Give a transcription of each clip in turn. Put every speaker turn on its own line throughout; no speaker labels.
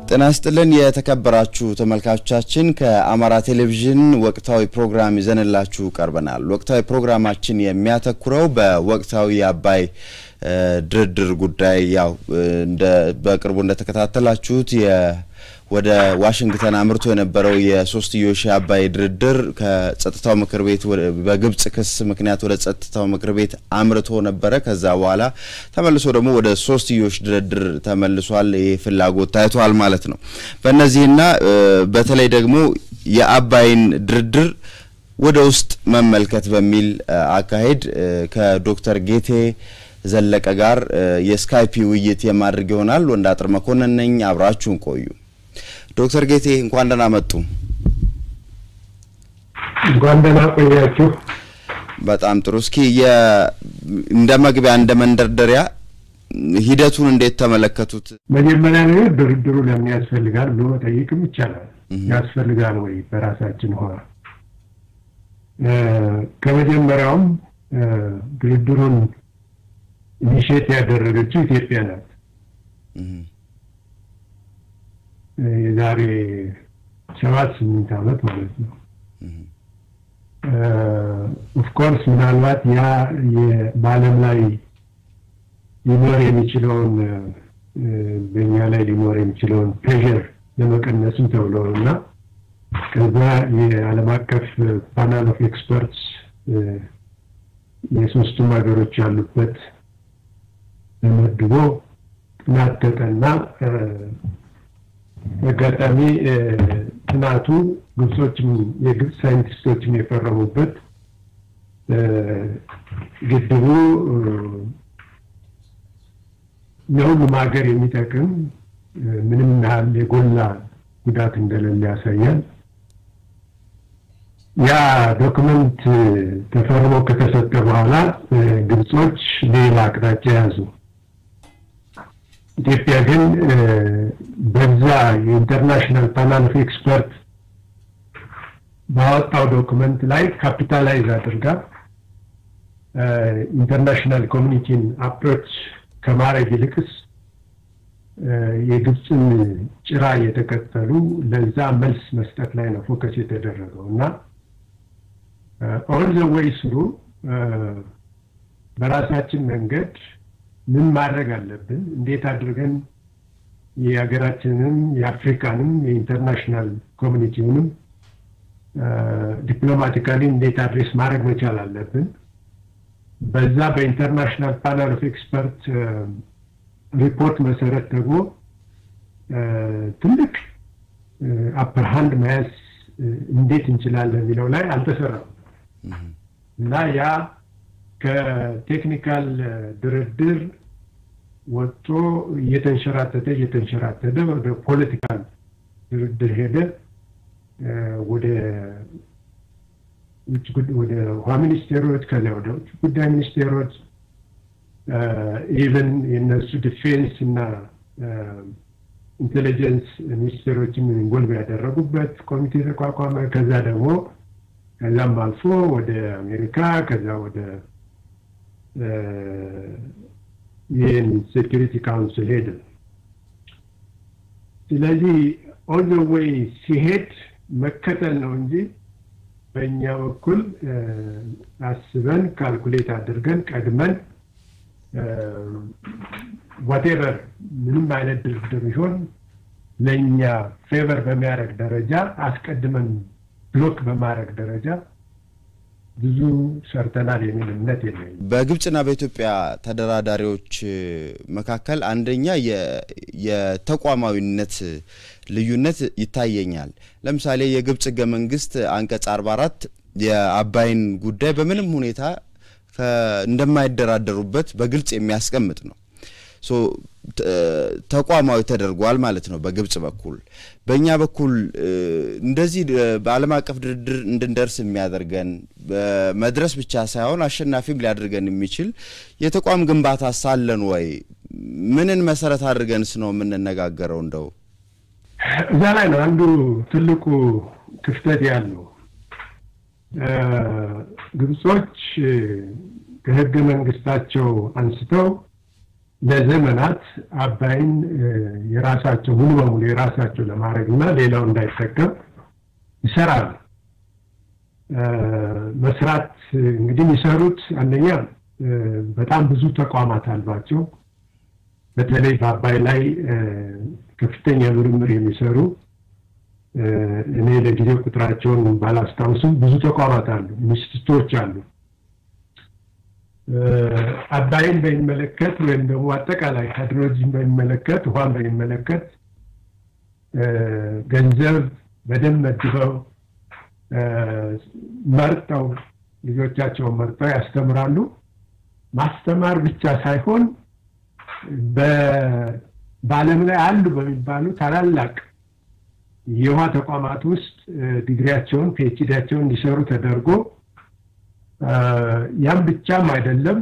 ጤና ይስጥልን የተከበራችሁ ተመልካቾቻችን፣ ከአማራ ቴሌቪዥን ወቅታዊ ፕሮግራም ይዘንላችሁ ቀርበናል። ወቅታዊ ፕሮግራማችን የሚያተኩረው በወቅታዊ የአባይ ድርድር ጉዳይ ያው እንደ በቅርቡ እንደተከታተላችሁት ወደ ዋሽንግተን አምርቶ የነበረው የሶስትዮሽ የአባይ ድርድር ከጸጥታው ምክር ቤት በግብጽ ክስ ምክንያት ወደ ጸጥታው ምክር ቤት አምርቶ ነበረ። ከዛ በኋላ ተመልሶ ደግሞ ወደ ሶስትዮሽ ድርድር ተመልሷል። ይህ ፍላጎት ታይቷል ማለት ነው። በእነዚህና በተለይ ደግሞ የአባይን ድርድር ወደ ውስጥ መመልከት በሚል አካሄድ ከዶክተር ጌቴ ዘለቀ ጋር የስካይፒ ውይይት የማድረግ ይሆናል። ወንዳጥር መኮንን ነኝ። አብራችሁን ቆዩ። ዶክተር ጌቴ እንኳን ደህና መጡ።
እንኳን ደህና ቆያችሁ።
በጣም ጥሩ። እስኪ እንደ መግቢያ እንደ መንደርደሪያ ሂደቱን እንዴት ተመለከቱት?
መጀመሪያ ነገር ድርድሩ ለምን ያስፈልጋል ብሎ መጠየቅም ይቻላል። ያስፈልጋል ወይ በራሳችን ሆነ ከመጀመሪያውም ድርድሩን ኢኒሼት ያደረገችው ኢትዮጵያ ናት። የዛሬ ሰባት ስምንት ዓመት ማለት ነው። ኦፍኮርስ ምናልባት ያ በዓለም ላይ ሊኖር የሚችለውን በእኛ ላይ ሊኖር የሚችለውን ፕሬዠር ለመቀነስም ተብሎ ነው እና ከዛ የዓለም አቀፍ ፓናል ኦፍ ኤክስፐርትስ የሶስቱም ሀገሮች ያሉበት ተመድቦ ጥናት ተጠና። አጋጣሚ ጥናቱ ግብጾችም የግብፅ ሳይንቲስቶችም የፈረሙበት ግድቡ ለሁሉም ሀገር የሚጠቅም ምንም ያህል የጎላ ጉዳት እንደሌለ ያሳያል። ያ ዶክመንት ተፈርሞ ከተሰጠ በኋላ ግብጾች ሌላ አቅጣጫ ያዙ። ኢትዮጵያ ግን በዛ የኢንተርናሽናል ፓናል ኦፍ ኤክስፐርት ባወጣው ዶክመንት ላይ ካፒታላይዝ አድርጋ ኢንተርናሽናል ኮሚኒቲን አፕሮች ከማድረግ ይልቅስ የግብፅን ጭራ እየተከተሉ ለዛ መልስ መስጠት ላይ ነው ፎከስ የተደረገው እና ኦል ዘ ዌይ ስሩ በራሳችን መንገድ ምን ማድረግ አለብን፣ እንዴት አድርገን የሀገራችንንም የአፍሪካንም የኢንተርናሽናል ኮሚኒቲውንም ዲፕሎማቲካሊ እንዴት አድሬስ ማድረግ መቻል አለብን። በዛ በኢንተርናሽናል ፓናል ኦፍ ኤክስፐርት ሪፖርት መሰረት ደግሞ ትልቅ አፐር ሃንድ መያዝ እንዴት እንችላለን የሚለው ላይ አልተሰራም እና ያ ከቴክኒካል ድርድር ወጥቶ እየተንሸራተተ እየተንሸራተተ ወደ ፖለቲካል ድርድር ሄደ። ወደ ወደ ውሃ ሚኒስቴሮች ከዚያ ወደ ውጭ ጉዳይ ሚኒስቴሮች ኢቨን የነሱ ዲፌንስ እና ኢንቴሊጀንስ ሚኒስቴሮችን ኢንቮልቭ ያደረጉበት ኮሚቴ ተቋቋመ። ከዛ ደግሞ ከዛም አልፎ ወደ አሜሪካ ከዛ ወደ ይህን ሴኪሪቲ ካውንስል ሄደ። ስለዚህ ኦል ዘ ዌይ ሲሄድ መከተል ነው እንጂ በእኛ በኩል አስበን ካልኩሌት አድርገን ቀድመን ዋቴቨር ምንም አይነት ድርድር ቢሆን ለእኛ ፌቨር በሚያደርግ ደረጃ አስቀድመን ብሎክ በማድረግ ደረጃ ብዙ ሰርተናል የሚል እምነት የለኝም።
በግብጽና በኢትዮጵያ ተደራዳሪዎች መካከል አንደኛ የተቋማዊነት ልዩነት ይታየኛል። ለምሳሌ የግብጽ ህገ መንግስት አንቀጽ 44 የአባይን ጉዳይ በምንም ሁኔታ እንደማይደራደሩበት በግልጽ የሚያስቀምጥ ነው። ሶ ተቋማዊ ተደርጓል ማለት ነው በግብጽ በኩል። በእኛ በኩል እንደዚህ በዓለም አቀፍ ድርድር እንድንደርስ የሚያደርገን መድረስ ብቻ ሳይሆን አሸናፊም ሊያደርገን የሚችል የተቋም ግንባታ ሳለን ወይ? ምንን መሰረት አድርገንስ ነው የምንነጋገረው? እንደው
እዛ ላይ ነው አንዱ ትልቁ ክፍተት ያለው። ግብጾች ከህገ መንግስታቸው አንስተው ለዘመናት አባይን የራሳቸው ሙሉ በሙሉ የራሳቸው ለማድረግ እና ሌላው እንዳይጠቀም ይሰራሉ። መስራት እንግዲህ የሚሰሩት አንደኛ በጣም ብዙ ተቋማት አሏቸው። በተለይ በአባይ ላይ ከፍተኛ ምርምር የሚሰሩ እኔ ለጊዜው ቁጥራቸውን ባላስታውስም ብዙ ተቋማት አሉ፣ ኢንስቲትዩቶች አሉ። አባይን በሚመለከት ወይም ደግሞ አጠቃላይ ሃይድሮሎጂን በሚመለከት ውሃን በሚመለከት ገንዘብ በደንብ መድበው መርጠው ልጆቻቸውን መርጠው ያስተምራሉ። ማስተማር ብቻ ሳይሆን በዓለም ላይ አሉ በሚባሉ ታላላቅ የውሃ ተቋማት ውስጥ ዲግሪያቸውን ፒኤችዲያቸውን እንዲሰሩ ተደርጎ ያም ብቻም አይደለም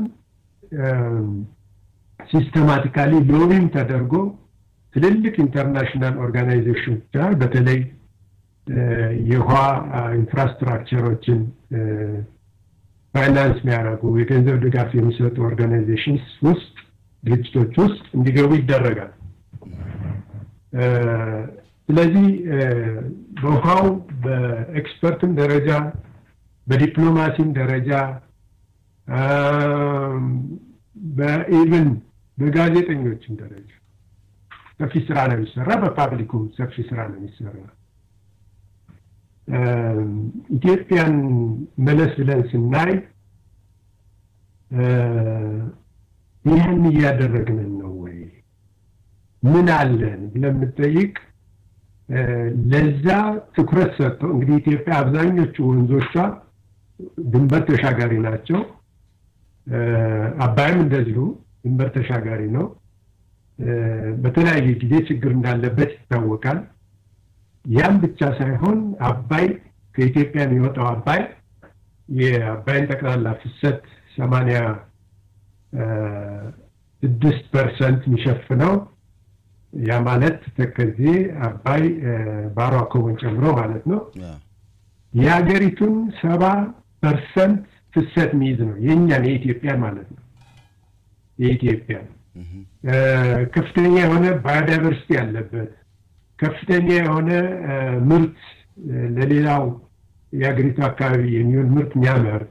ሲስተማቲካሊ ሎቢም ተደርጎ ትልልቅ ኢንተርናሽናል ኦርጋናይዜሽኖች ጋር በተለይ የውሃ ኢንፍራስትራክቸሮችን ፋይናንስ የሚያደርጉ የገንዘብ ድጋፍ የሚሰጡ ኦርጋናይዜሽንስ ውስጥ ድርጅቶች ውስጥ እንዲገቡ ይደረጋል። ስለዚህ በውሃው በኤክስፐርትም ደረጃ በዲፕሎማሲም ደረጃ በኢቭን በጋዜጠኞችም ደረጃ ሰፊ ስራ ነው የሚሰራ። በፓብሊኩም ሰፊ ስራ ነው የሚሰራ። ኢትዮጵያን መለስ ብለን ስናይ ይህን እያደረግን ነው ወይ ምን አለን ብለን የምጠይቅ ለዛ ትኩረት ሰጥተው እንግዲህ ኢትዮጵያ አብዛኞቹ ወንዞቿ ድንበር ተሻጋሪ ናቸው። አባይም እንደዚሁ ድንበር ተሻጋሪ ነው። በተለያየ ጊዜ ችግር እንዳለበት ይታወቃል። ያም ብቻ ሳይሆን አባይ ከኢትዮጵያ የሚወጣው አባይ የአባይን ጠቅላላ ፍሰት ሰማንያ ስድስት ፐርሰንት የሚሸፍነው ያ ማለት ተከዜ አባይ ባሮ አኮቦን ጨምሮ ማለት ነው። የሀገሪቱን ሰባ ፐርሰንት ፍሰት የሚይዝ ነው የእኛን የኢትዮጵያን ማለት ነው። የኢትዮጵያን ከፍተኛ የሆነ ባዮዳይቨርሲቲ ያለበት ከፍተኛ የሆነ ምርት ለሌላው የሀገሪቱ አካባቢ የሚሆን ምርት የሚያመርት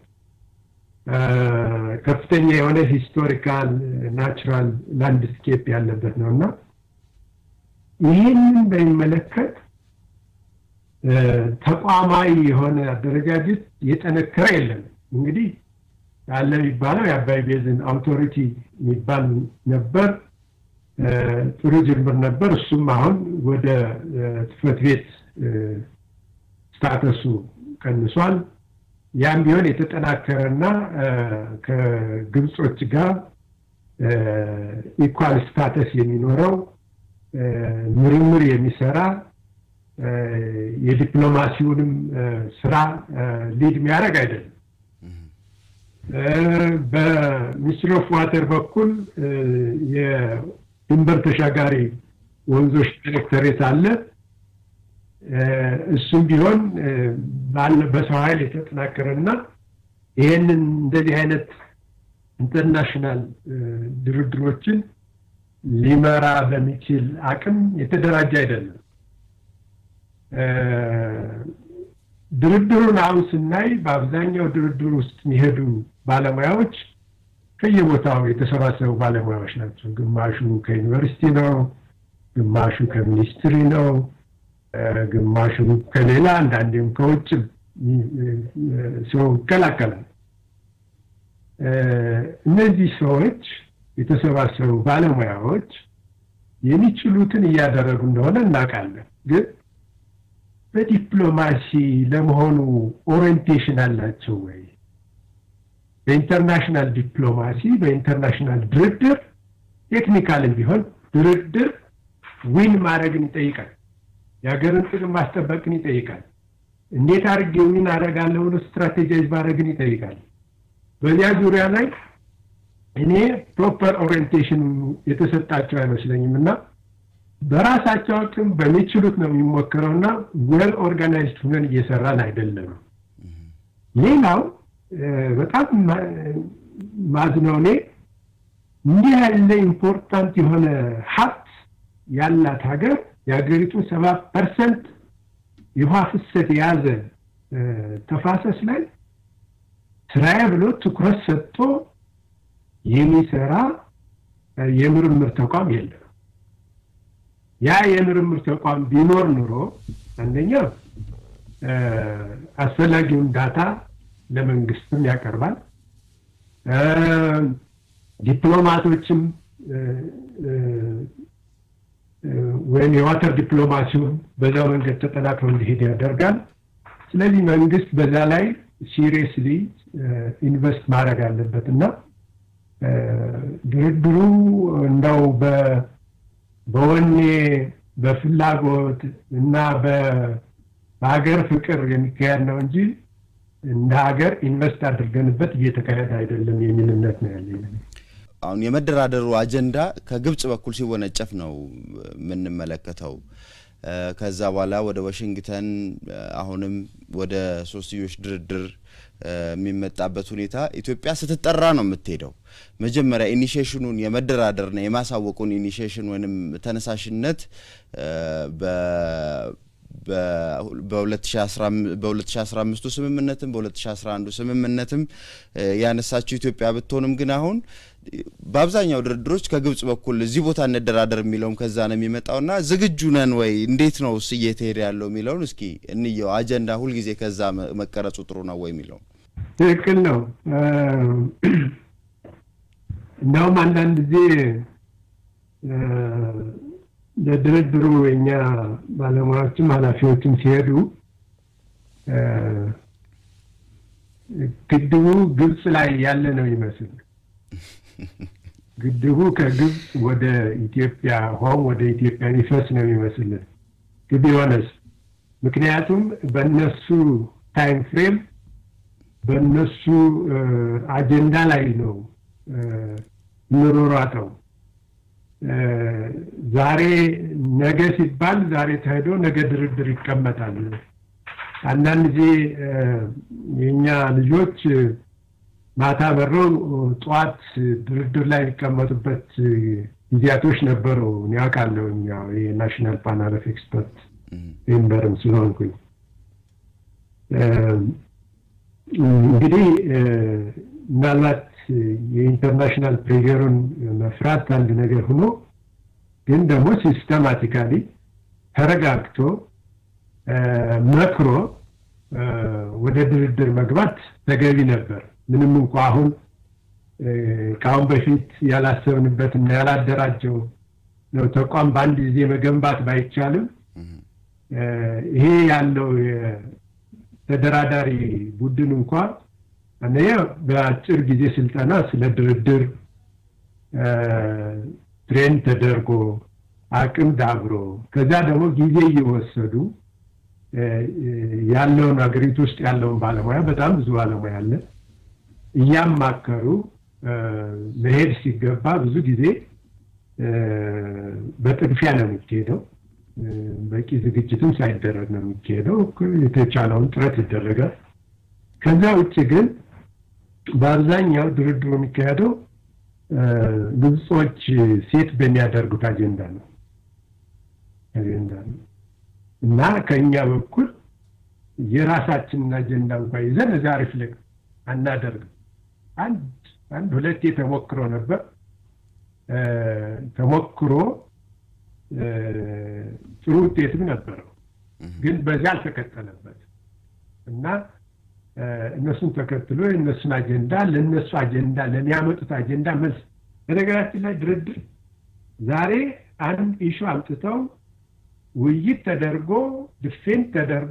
ከፍተኛ የሆነ ሂስቶሪካል ናቹራል ላንድስኬፕ ያለበት ነው እና ይህንን በሚመለከት ተቋማዊ የሆነ አደረጃጀት የጠነከረ የለም። እንግዲህ ያለ የሚባለው የአባይ ቤዝን አውቶሪቲ የሚባል ነበር። ጥሩ ጅምር ነበር። እሱም አሁን ወደ ጽሕፈት ቤት ስታተሱ ቀንሷል። ያም ቢሆን የተጠናከረና ከግብጾች ጋር ኢኳል ስታተስ የሚኖረው ምርምር የሚሰራ የዲፕሎማሲውንም ስራ ሊድ የሚያደርግ አይደለም። በሚኒስትሪ ኦፍ ዋተር በኩል የድንበር ተሻጋሪ ወንዞች ዳይሬክተሬት አለ። እሱም ቢሆን በሰው ኃይል የተጠናከረና ይሄንን እንደዚህ አይነት ኢንተርናሽናል ድርድሮችን ሊመራ በሚችል አቅም የተደራጀ አይደለም። ድርድሩን አሁን ስናይ በአብዛኛው ድርድር ውስጥ የሚሄዱ ባለሙያዎች ከየቦታው የተሰባሰቡ ባለሙያዎች ናቸው። ግማሹ ከዩኒቨርሲቲ ነው፣ ግማሹ ከሚኒስትሪ ነው፣ ግማሹ ከሌላ አንዳንዴም ከውጭ ሰው ይቀላቀላል። እነዚህ ሰዎች የተሰባሰቡ ባለሙያዎች የሚችሉትን እያደረጉ እንደሆነ እናውቃለን። ግን በዲፕሎማሲ ለመሆኑ ኦሪየንቴሽን አላቸው ወይ? በኢንተርናሽናል ዲፕሎማሲ በኢንተርናሽናል ድርድር ቴክኒካልም ቢሆን ድርድር ዊን ማድረግን ይጠይቃል። የሀገርን ጥቅም ማስጠበቅን ይጠይቃል። እንዴት አድርጌ ዊን አደርጋለሁ ብሎ ስትራቴጃይዝ ማድረግን ይጠይቃል። በዚያ ዙሪያ ላይ እኔ ፕሮፐር ኦሪየንቴሽን የተሰጣቸው አይመስለኝም እና በራሳቸው አቅም በሚችሉት ነው የሚሞክረው እና ዌል ኦርጋናይዝድ ሁነን እየሰራን አይደለም። ሌላው በጣም ማዝነው እኔ እንዲህ ያለ ኢምፖርታንት የሆነ ሀብት ያላት ሀገር የሀገሪቱን ሰባ ፐርሰንት የውሃ ፍሰት የያዘ ተፋሰስ ላይ ስራዬ ብሎ ትኩረት ሰጥቶ የሚሰራ የምርምር ተቋም የለም። ያ የምርምር ተቋም ቢኖር ኑሮ አንደኛ አስፈላጊውን ዳታ ለመንግስትም ያቀርባል። ዲፕሎማቶችም ወይም የዋተር ዲፕሎማሲውን በዛው መንገድ ተጠናክሮ እንዲሄድ ያደርጋል። ስለዚህ መንግስት በዛ ላይ ሲሪየስሊ ኢንቨስት ማድረግ አለበት እና ድርድሩ እንደው በወኔ በፍላጎት እና በሀገር ፍቅር የሚካሄድ ነው እንጂ እንደ ሀገር ኢንቨስት አድርገንበት እየተካሄደ አይደለም የሚል እምነት ነው ያለኝ።
አሁን የመደራደሩ አጀንዳ ከግብጽ በኩል ሲወነጨፍ ነው የምንመለከተው። ከዛ በኋላ ወደ ዋሽንግተን አሁንም ወደ ሶስትዮሽ ድርድር የሚመጣበት ሁኔታ ኢትዮጵያ ስትጠራ ነው የምትሄደው። መጀመሪያ ኢኒሽሽኑን የመደራደርና የማሳወቁን ኢኒሽሽን ወይም ተነሳሽነት በ2015ቱ ስምምነትም በ2011 ስምምነትም ያነሳችው ኢትዮጵያ ብትሆንም ግን አሁን በአብዛኛው ድርድሮች ከግብጽ በኩል እዚህ ቦታ እንደራደር የሚለውም ከዛ ነው የሚመጣውና ዝግጁ ነን ወይ እንዴት ነው እስ እየተሄደ ያለው የሚለውን እስኪ እንየው። አጀንዳ ሁልጊዜ ከዛ መቀረጹ ጥሩ ነው ወይ የሚለው
ትክክል ነው። እንደውም አንዳንድ ጊዜ ለድርድሩ የኛ ባለሙያዎችም ኃላፊዎችም ሲሄዱ ግድቡ ግብጽ ላይ ያለ ነው ይመስል ግድቡ ከግብጽ ወደ ኢትዮጵያ ሆም ወደ ኢትዮጵያ የሚፈስ ነው የሚመስልን ግቢ ሆነስ ምክንያቱም በእነሱ ታይም ፍሬም በእነሱ አጀንዳ ላይ ነው ምሮሯጠው። ዛሬ ነገ ሲባል ዛሬ ተሄዶ ነገ ድርድር ይቀመጣል። አንዳንድ ጊዜ የእኛ ልጆች ማታ በረው ጠዋት ድርድር ላይ የሚቀመጡበት ጊዜያቶች ነበሩ። እኔ አውቃለሁ። የናሽናል ፓናል ኦፍ ኤክስፐርት ሜምበርም ስለሆንኩኝ እንግዲህ ምናልባት የኢንተርናሽናል ፕሬሩን መፍራት አንድ ነገር ሆኖ ግን ደግሞ ሲስተማቲካሊ ተረጋግቶ መክሮ ወደ ድርድር መግባት ተገቢ ነበር። ምንም እንኳ አሁን ከአሁን በፊት ያላሰብንበት እና ያላደራጀው ነው ተቋም በአንድ ጊዜ መገንባት ባይቻልም ይሄ ያለው ተደራዳሪ ቡድን እንኳ አንደኛ በአጭር ጊዜ ስልጠና ስለ ድርድር ትሬን ተደርጎ አቅም ዳብሮ ከዛ ደግሞ ጊዜ እየወሰዱ ያለውን ሀገሪቱ ውስጥ ያለውን ባለሙያ በጣም ብዙ ባለሙያ አለ እያማከሩ መሄድ ሲገባ ብዙ ጊዜ በጥድፊያ ነው የሚካሄደው። በቂ ዝግጅትም ሳይደረግ ነው የሚካሄደው። የተቻለውን ጥረት ይደረጋል። ከዛ ውጭ ግን በአብዛኛው ድርድሩ የሚካሄደው ግብጾች ሴት በሚያደርጉት አጀንዳ ነው አጀንዳ ነው እና ከእኛ በኩል የራሳችንን አጀንዳ እንኳ ይዘን እዛ ሪፍሌክት አናደርግም። አንድ አንድ ሁለቴ ተሞክሮ ነበር። ተሞክሮ ጥሩ ውጤትም ነበረው፣ ግን በዚያ አልተከተለበት እና እነሱን ተከትሎ የእነሱን አጀንዳ ለእነሱ አጀንዳ ለሚያመጡት አጀንዳ መልስ። በነገራችን ላይ ድርድር ዛሬ አንድ ኢሹ አምጥተው ውይይት ተደርጎ ድፌንት ተደርጎ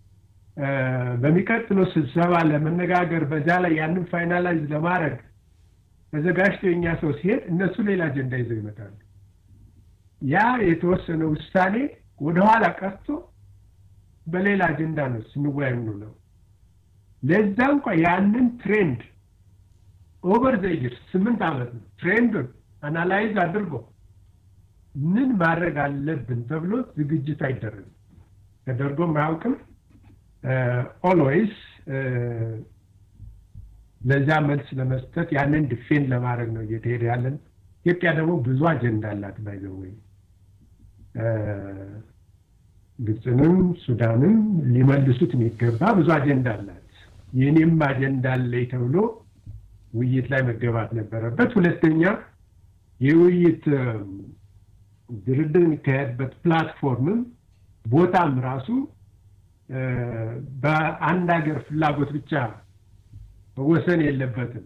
በሚቀጥለው ስብሰባ ለመነጋገር በዛ ላይ ያንን ፋይናላይዝ ለማድረግ ተዘጋጅቶ የኛ ሰው ሲሄድ እነሱ ሌላ አጀንዳ ይዘው ይመጣሉ። ያ የተወሰነ ውሳኔ ወደኋላ ቀርቶ በሌላ አጀንዳ ነው ስንወያይ ነው። ለዛ እንኳ ያንን ትሬንድ ኦቨር ዘይር ስምንት ዓመት ነው ትሬንዱን አናላይዝ አድርጎ ምን ማድረግ አለብን ተብሎ ዝግጅት አይደረግም፣ ተደርጎም አያውቅም። ኦልዌይስ ለዛ መልስ ለመስጠት ያንን ዲፌንድ ለማድረግ ነው እየተሄደ ያለን ኢትዮጵያ ደግሞ ብዙ አጀንዳ አላት። ባይዘወይ ግብፅንም ሱዳንም ሊመልሱት የሚገባ ብዙ አጀንዳ አላት። የኔም አጀንዳ አለኝ ተብሎ ውይይት ላይ መገባት ነበረበት። ሁለተኛ የውይይት ድርድር የሚካሄድበት ፕላትፎርምም ቦታም ራሱ በአንድ ሀገር ፍላጎት ብቻ መወሰን የለበትም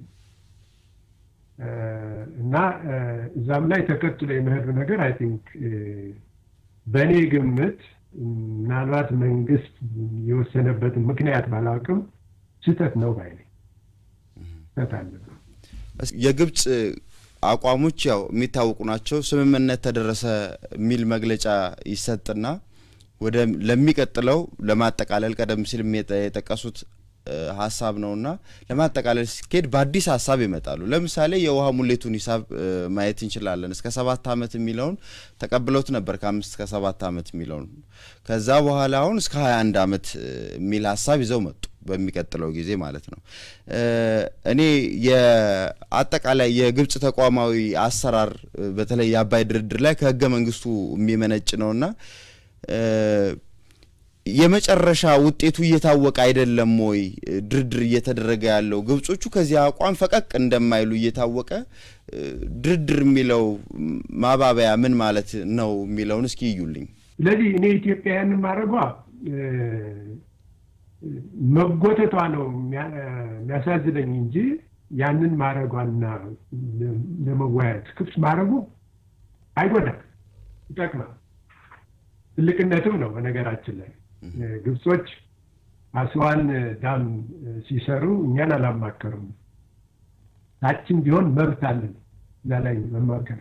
እና እዛም ላይ ተከትሎ የመሄዱ ነገር አይ ቲንክ በእኔ ግምት ምናልባት መንግስት የወሰነበትን ምክንያት ባላውቅም ስህተት ነው ባይ ስህተት አለበት።
የግብፅ አቋሞች ያው የሚታወቁ ናቸው። ስምምነት ተደረሰ የሚል መግለጫ ይሰጥና ወደ ለሚቀጥለው ለማጠቃለል ቀደም ሲል የጠቀሱት ሀሳብ ነውና ለማጠቃለል ሲኬድ በአዲስ ሀሳብ ይመጣሉ። ለምሳሌ የውሃ ሙሌቱን ሂሳብ ማየት እንችላለን። እስከ ሰባት ዓመት የሚለውን ተቀብለውት ነበር፣ ከአምስት እስከ ሰባት ዓመት የሚለውን ከዛ በኋላ አሁን እስከ ሀያ አንድ ዓመት የሚል ሀሳብ ይዘው መጡ። በሚቀጥለው ጊዜ ማለት ነው። እኔ የአጠቃላይ የግብፅ ተቋማዊ አሰራር በተለይ የአባይ ድርድር ላይ ከህገ መንግስቱ የሚመነጭ ነውና የመጨረሻ ውጤቱ እየታወቀ አይደለም ወይ? ድርድር እየተደረገ ያለው ግብጾቹ ከዚህ አቋም ፈቀቅ እንደማይሉ እየታወቀ ድርድር የሚለው ማባበያ ምን ማለት ነው የሚለውን እስኪ እዩልኝ።
ስለዚህ እኔ ኢትዮጵያውያንን ማድረጓ መጎተቷ ነው የሚያሳዝነኝ እንጂ ያንን ማድረጓና ለመወያየት ክፍት ማድረጉ አይጎዳም፣ ይጠቅማል። ትልቅነትም ነው። በነገራችን ላይ ግብጾች አስዋን ዳም ሲሰሩ እኛን አላማከሩም። ታችን ቢሆን መብት አለን እዛ ላይ መማከር።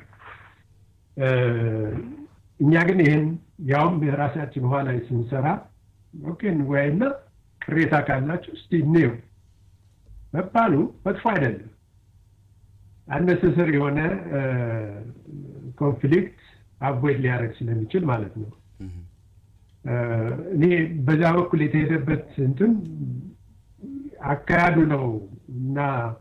እኛ ግን ይህን ያውም የራሳችን ውሃ ላይ ስንሰራ ኦኬ እንወያይና ቅሬታ ካላችሁ እስቲ እንየው መባሉ መጥፎ አይደለም። አነሰሰር የሆነ ኮንፍሊክት አቮይድ ሊያደርግ ስለሚችል ማለት ነው። እኔ በዛ በኩል የተሄደበት እንትን አካሄዱ ነው እና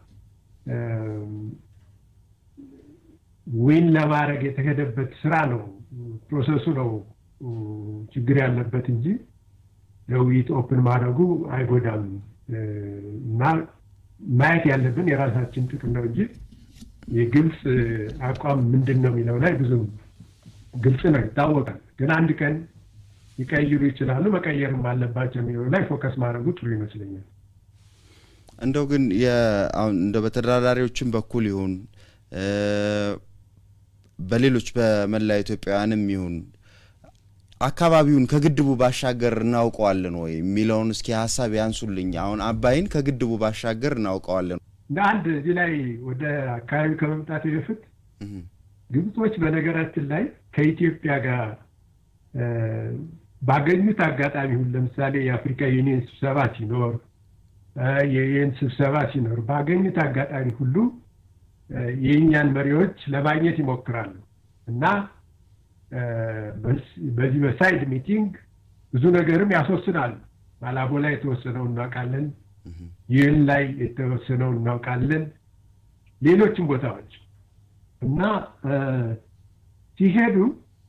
ዊን ለማድረግ የተሄደበት ስራ ነው ፕሮሰሱ ነው ችግር ያለበት እንጂ ለውይይት ኦፕን ማድረጉ አይጎዳም እና ማየት ያለብን የራሳችን ጥቅም ነው እንጂ የግልጽ አቋም ምንድን ነው የሚለው ላይ ብዙም ግልጽ ነው ይታወቃል። ግን አንድ ቀን ሊቀይሩ ይችላሉ፣ መቀየርም አለባቸው የሚለው ላይ ፎከስ ማድረጉ ጥሩ ይመስለኛል።
እንደው ግን እንደ በተደራዳሪዎችም በኩል ይሁን በሌሎች በመላ ኢትዮጵያውያንም ይሁን አካባቢውን ከግድቡ ባሻገር እናውቀዋለን ወይ የሚለውን እስኪ ሀሳብ ያንሱልኝ። አሁን አባይን ከግድቡ ባሻገር እናውቀዋለን
እንደ አንድ እዚህ ላይ ወደ አካባቢው ከመምጣት በፊት ግብጾች በነገራችን ላይ ከኢትዮጵያ ጋር ባገኙት አጋጣሚ ሁሉ ለምሳሌ የአፍሪካ ዩኒየን ስብሰባ ሲኖር፣ የዩኤን ስብሰባ ሲኖር ባገኙት አጋጣሚ ሁሉ የእኛን መሪዎች ለማግኘት ይሞክራሉ እና በዚህ በሳይድ ሚቲንግ ብዙ ነገርም ያስወስናሉ። ማላቦ ላይ የተወሰነው እናውቃለን። ይህን ላይ የተወሰነው እናውቃለን። ሌሎችም ቦታዎች እና ሲሄዱ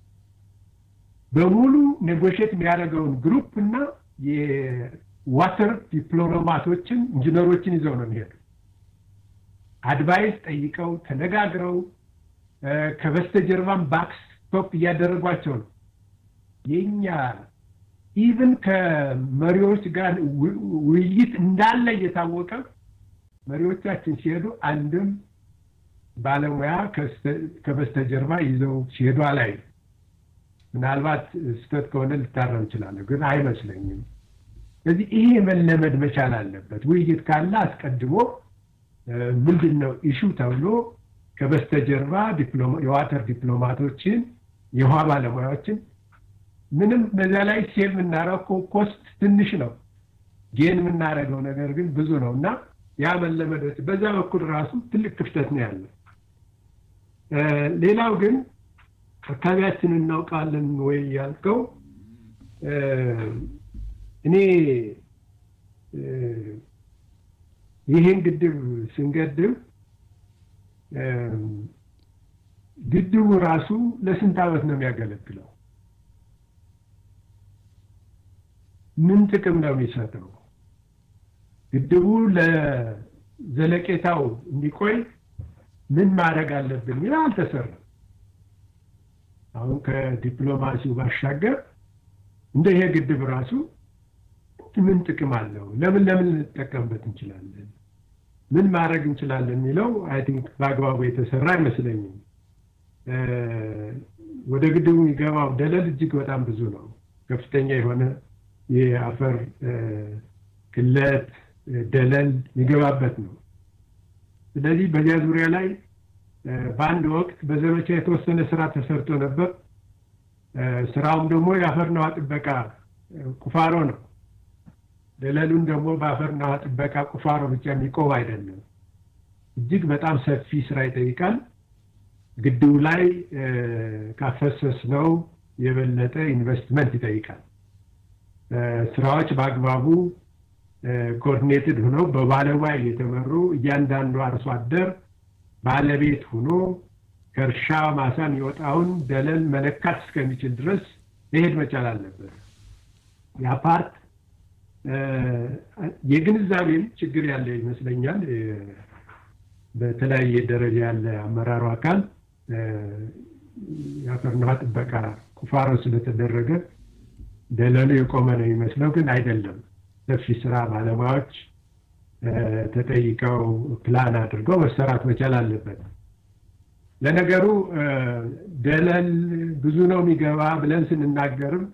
በሙሉ ኔጎሽት የሚያደርገውን ግሩፕ እና የዋተር ዲፕሎማቶችን ኢንጂነሮችን ይዘው ነው የሚሄዱ። አድቫይስ ጠይቀው ተነጋግረው ከበስተጀርባም ባክስ ስቶፕ እያደረጓቸው ነው። የኛ ኢቭን ከመሪዎች ጋር ውይይት እንዳለ እየታወቀ መሪዎቻችን ሲሄዱ አንድም ባለሙያ ከበስተጀርባ ይዘው ሲሄዱ አላይ። ምናልባት ስህተት ከሆነ ልታረም እንችላለሁ፣ ግን አይመስለኝም። ስለዚህ ይሄ መለመድ መቻል አለበት። ውይይት ካለ አስቀድሞ ምንድን ነው ኢሹ ተብሎ ከበስተጀርባ የዋተር ዲፕሎማቶችን የውሃ ባለሙያዎችን ምንም በዛ ላይ ሴቭ የምናደርገው ኮስት ትንሽ ነው፣ ጌን የምናደርገው ነገር ግን ብዙ ነው እና ያ መለመዶች በዛ በኩል ራሱ ትልቅ ክፍተት ነው ያለ። ሌላው ግን አካባቢያችን እናውቃለን ወይ ያልከው እኔ ይህን ግድብ ስንገድብ ግድቡ ራሱ ለስንት ዓመት ነው የሚያገለግለው? ምን ጥቅም ነው የሚሰጠው? ግድቡ ለዘለቄታው እንዲቆይ ምን ማድረግ አለብን ሚል አልተሰራም። አሁን ከዲፕሎማሲው ባሻገር እንደ ይሄ ግድብ ራሱ ምን ጥቅም አለው? ለምን ለምን ልንጠቀምበት እንችላለን? ምን ማድረግ እንችላለን የሚለው አይ ቲንክ በአግባቡ የተሰራ አይመስለኝም። ወደ ግድቡ የሚገባው ደለል እጅግ በጣም ብዙ ነው። ከፍተኛ የሆነ የአፈር ክለት ደለል የሚገባበት ነው። ስለዚህ በዚያ ዙሪያ ላይ በአንድ ወቅት በዘመቻ የተወሰነ ስራ ተሰርቶ ነበር። ስራውም ደግሞ የአፈርና ውሃ ጥበቃ ቁፋሮ ነው። ደለሉን ደግሞ በአፈርና ውሃ ጥበቃ ቁፋሮ ብቻ የሚቆም አይደለም። እጅግ በጣም ሰፊ ስራ ይጠይቃል። ግድቡ ላይ ካፈሰስ ነው የበለጠ ኢንቨስትመንት ይጠይቃል። ስራዎች በአግባቡ ኮኦርዲኔትድ ሆነው በባለሙያ የተመሩ እያንዳንዱ አርሶ አደር ባለቤት ሆኖ ከእርሻ ማሳ የሚወጣውን ደለል መለካት እስከሚችል ድረስ መሄድ መቻል አለበት። ያ ፓርት የግንዛቤም ችግር ያለ ይመስለኛል። በተለያየ ደረጃ ያለ አመራሩ አካል የአፈርና ውሃ ጥበቃ ቁፋሮ ስለተደረገ ደለሉ የቆመ ነው የሚመስለው፣ ግን አይደለም። ሰፊ ስራ ባለሙያዎች ተጠይቀው ፕላን አድርገው መሰራት መቻል አለበት። ለነገሩ ደለል ብዙ ነው የሚገባ ብለን ስንናገርም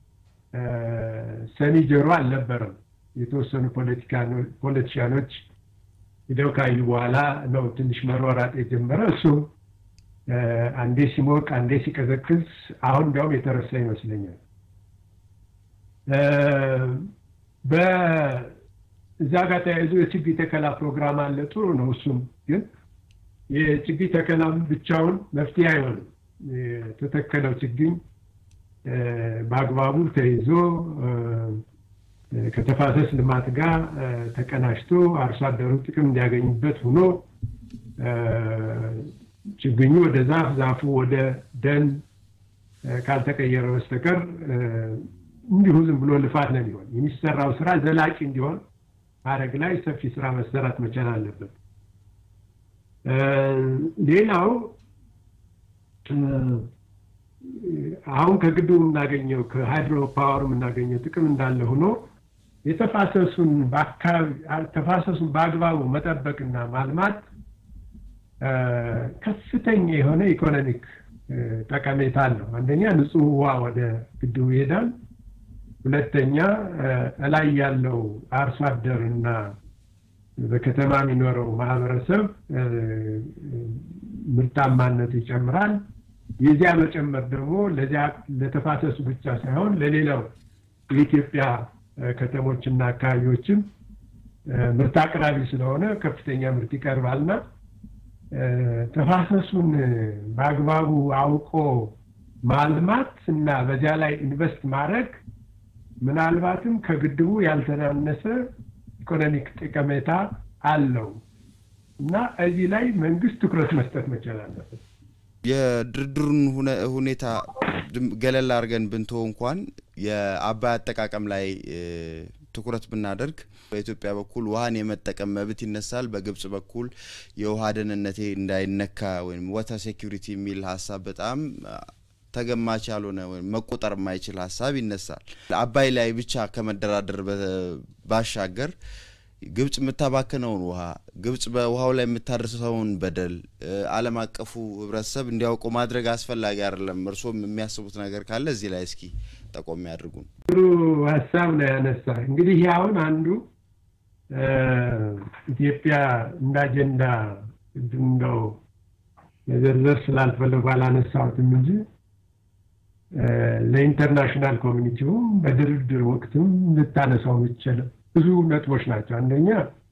ሰሚ ጆሮ አልነበረም። የተወሰኑ ፖለቲሻኖች ሂደው ካዩ በኋላ ነው ትንሽ መሯራጥ የጀመረ። እሱም አንዴ ሲሞቅ አንዴ ሲቀዘቅዝ፣ አሁን እንዲያውም የተረሳ ይመስለኛል። በእዛ ጋር ተያይዞ የችግኝ ተከላ ፕሮግራም አለ። ጥሩ ነው። እሱም ግን የችግኝ ተከላ ብቻውን መፍትሄ አይሆንም። የተተከለው ችግኝ በአግባቡ ተይዞ ከተፋሰስ ልማት ጋር ተቀናጅቶ አርሶ አደሩ ጥቅም እንዲያገኙበት ሆኖ ችግኙ ወደ ዛፍ፣ ዛፉ ወደ ደን ካልተቀየረ በስተቀር እንዲሁ ዝም ብሎ ልፋት ነው የሚሆን። የሚሰራው ስራ ዘላቂ እንዲሆን ማድረግ ላይ ሰፊ ስራ መሰራት መቻል አለበት። ሌላው አሁን ከግድቡ የምናገኘው ከሃይድሮ ፓወር የምናገኘው ጥቅም እንዳለ ሆኖ የተፋሰሱን በአካባቢ ተፋሰሱን በአግባቡ መጠበቅና ማልማት ከፍተኛ የሆነ ኢኮኖሚክ ጠቀሜታ አለው። አንደኛ ንጹህ ውሃ ወደ ግድቡ ይሄዳል። ሁለተኛ እላይ ያለው አርሶ አደር እና በከተማ የሚኖረው ማህበረሰብ ምርታማነቱ ይጨምራል። የዚያ መጨመር ደግሞ ለዚያ ለተፋሰሱ ብቻ ሳይሆን ለሌላው የኢትዮጵያ ከተሞችና አካባቢዎችም ምርት አቅራቢ ስለሆነ ከፍተኛ ምርት ይቀርባልና ተፋሰሱን በአግባቡ አውቆ ማልማት እና በዚያ ላይ ኢንቨስት ማድረግ ምናልባትም ከግድቡ ያልተናነሰ ኢኮኖሚክ ጠቀሜታ አለው እና እዚህ ላይ መንግስት ትኩረት መስጠት መቻል አለበት።
የድርድሩን ሁኔታ ገለል አድርገን ብንቶ እንኳን የአባይ አጠቃቀም ላይ ትኩረት ብናደርግ በኢትዮጵያ በኩል ውሃን የመጠቀም መብት ይነሳል። በግብጽ በኩል የውሃ ደህንነቴ እንዳይነካ ወይም ዋተር ሴኩሪቲ የሚል ሀሳብ በጣም ተገማች ያልሆነ ወይም መቆጠር የማይችል ሀሳብ ይነሳል። አባይ ላይ ብቻ ከመደራደር ባሻገር ግብጽ የምታባክነውን ውሃ ግብጽ በውሃው ላይ የምታደርሰውን በደል ዓለም አቀፉ ሕብረተሰብ እንዲያውቁ ማድረግ አስፈላጊ አይደለም። እርስዎም የሚያስቡት ነገር ካለ እዚህ ላይ እስኪ ጠቆም ያድርጉን።
ጥሩ ሀሳብ ነው ያነሳ። እንግዲህ ይህ አሁን አንዱ ኢትዮጵያ እንደ አጀንዳ እንደው መዘርዘር ስላልፈለጉ አላነሳሁትም እንጂ ለኢንተርናሽናል ኮሚኒቲውም በድርድር ወቅትም ልታነሳው የምትችለው ብዙ ነጥቦች ናቸው። አንደኛ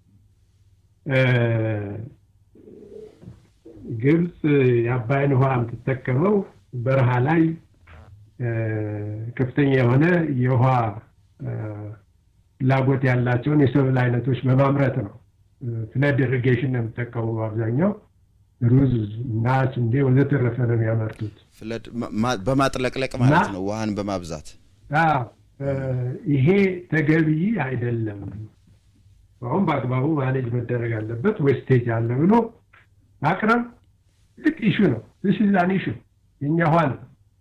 ግብፅ የአባይን ውሃ የምትጠቀመው በረሃ ላይ ከፍተኛ የሆነ የውሃ ፍላጎት ያላቸውን የሰብል አይነቶች በማምረት ነው። ፍለድ ኢሪጌሽን ነው የምጠቀሙ አብዛኛው። ሩዝ እና ስንዴ ወዘተረፈ ነው የሚያመርቱት።
ፍለድ በማጥለቅለቅ ማለት ነው፣ ውሃን በማብዛት
ይሄ ተገቢ አይደለም። አሁን በአግባቡ ማኔጅ መደረግ አለበት። ዌስቴጅ አለ ብሎ ማቅረብ ትልቅ ኢሹ ነው። ስ ዛን ኢሹ የኛ ውሃ ነው።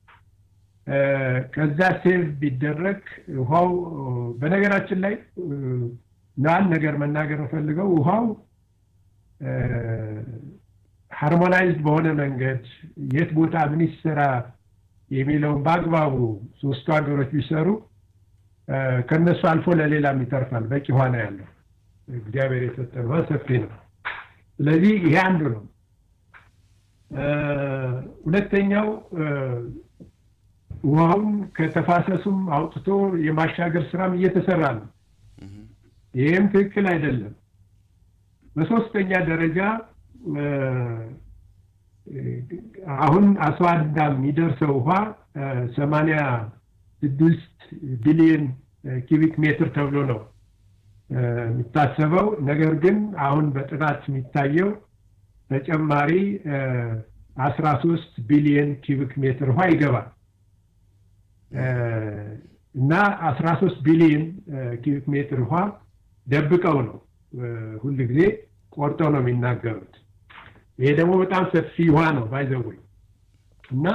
ከዛ ሴቭ ቢደረግ ውሃው በነገራችን ላይ አንድ ነገር መናገር የምፈልገው ውሃው ሃርሞናይዝድ በሆነ መንገድ የት ቦታ ምን ይሰራ የሚለውን በአግባቡ ሶስቱ ሀገሮች ቢሰሩ ከነሱ አልፎ ለሌላም ይተርፋል። በቂ ውሃ ነው ያለው። እግዚአብሔር የሰጠን ውሃ ሰፊ ነው። ስለዚህ ይሄ አንዱ ነው። ሁለተኛው ውሃውን ከተፋሰሱም አውጥቶ የማሻገር ስራም እየተሰራ ነው። ይህም ትክክል አይደለም። በሶስተኛ ደረጃ አሁን አስዋዳ የሚደርሰው ውሃ ሰማንያ ስድስት ቢሊዮን ኪቢክ ሜትር ተብሎ ነው የሚታሰበው። ነገር ግን አሁን በጥናት የሚታየው ተጨማሪ አስራ ሶስት ቢሊዮን ኪቢክ ሜትር ውሃ ይገባል እና አስራ ሶስት ቢሊዮን ኪቢክ ሜትር ውሃ ደብቀው ነው ሁል ጊዜ ቆርጠው ነው የሚናገሩት። ይሄ ደግሞ በጣም ሰፊ ውሃ ነው ባይዘወይ እና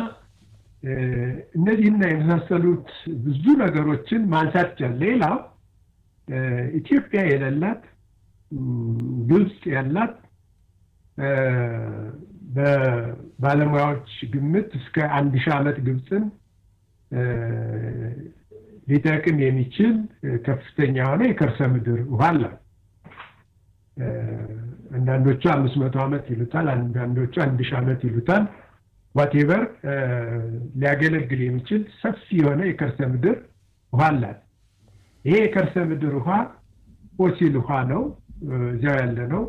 እነዚህና የመሳሰሉት ብዙ ነገሮችን ማንሳት ይቻላል። ሌላው ኢትዮጵያ የሌላት ግብፅ ያላት በባለሙያዎች ግምት እስከ አንድ ሺህ ዓመት ግብፅን ሊጠቅም የሚችል ከፍተኛ የሆነ የከርሰ ምድር ውሃ አላት። አንዳንዶቹ አምስት መቶ ዓመት ይሉታል፣ አንዳንዶቹ አንድ ሺህ ዓመት ይሉታል። ዋቴቨር ሊያገለግል የሚችል ሰፊ የሆነ የከርሰ ምድር ውሃ አላት። ይሄ የከርሰ ምድር ውሃ ፎሲል ውሃ ነው፣ እዚያው ያለ ነው።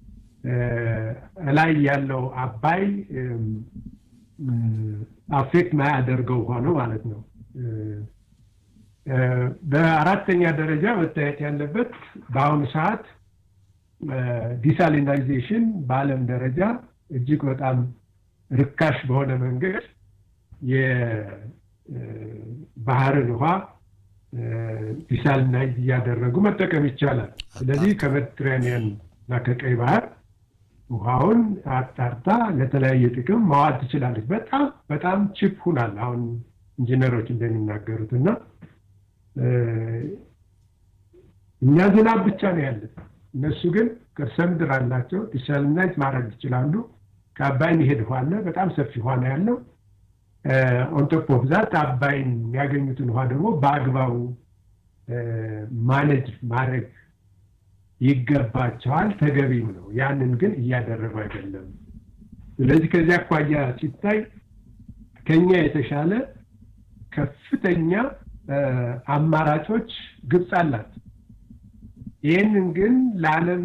ላይ ያለው አባይ አፌክት ማያደርገው ውሃ ነው ማለት ነው። በአራተኛ ደረጃ መታየት ያለበት በአሁኑ ሰዓት ዲሳሊናይዜሽን በዓለም ደረጃ እጅግ በጣም ርካሽ በሆነ መንገድ የባህርን ውሃ ዲሳሊናይዝ እያደረጉ መጠቀም ይቻላል። ስለዚህ ከሜዲትራኒያን እና ከቀይ ባህር ውሃውን አጣርታ ለተለያየ ጥቅም ማዋል ትችላለች። በጣም በጣም ቺፕ ሁናል አሁን ኢንጂነሮች እንደሚናገሩት እና እኛ ዝናብ ብቻ ነው ያለን። እነሱ ግን ከርሰ ምድር አላቸው። ዲሳሊናይዝ ማድረግ ይችላሉ። ከአባይ የሚሄድ ውሃ አለ። በጣም ሰፊ ውሃ ነው ያለው። ኦንቶፕ ኦፍ ዛት አባይን የሚያገኙትን ውሃ ደግሞ በአግባቡ ማኔጅ ማድረግ ይገባቸዋል። ተገቢም ነው። ያንን ግን እያደረጉ አይደለም። ስለዚህ ከዚህ አኳያ ሲታይ ከኛ የተሻለ ከፍተኛ አማራጮች ግብፅ አላት። ይህንን ግን ለዓለም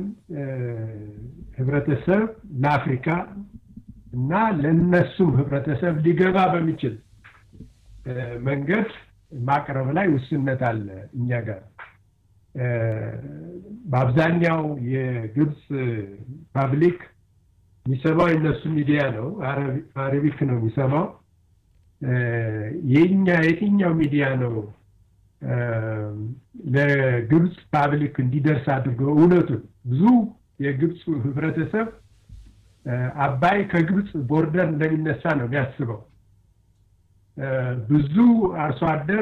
ህብረተሰብ ለአፍሪካ እና ለነሱም ህብረተሰብ ሊገባ በሚችል መንገድ ማቅረብ ላይ ውስንነት አለ እኛ ጋር። በአብዛኛው የግብፅ ፓብሊክ የሚሰማው የነሱ ሚዲያ ነው፣ አረቢክ ነው የሚሰማው። የኛ የትኛው ሚዲያ ነው ለግብፅ ፓብሊክ እንዲደርስ አድርገው እውነቱን ብዙ የግብፅ ህብረተሰብ አባይ ከግብፅ ቦርደር እንደሚነሳ ነው የሚያስበው። ብዙ አርሶ አደር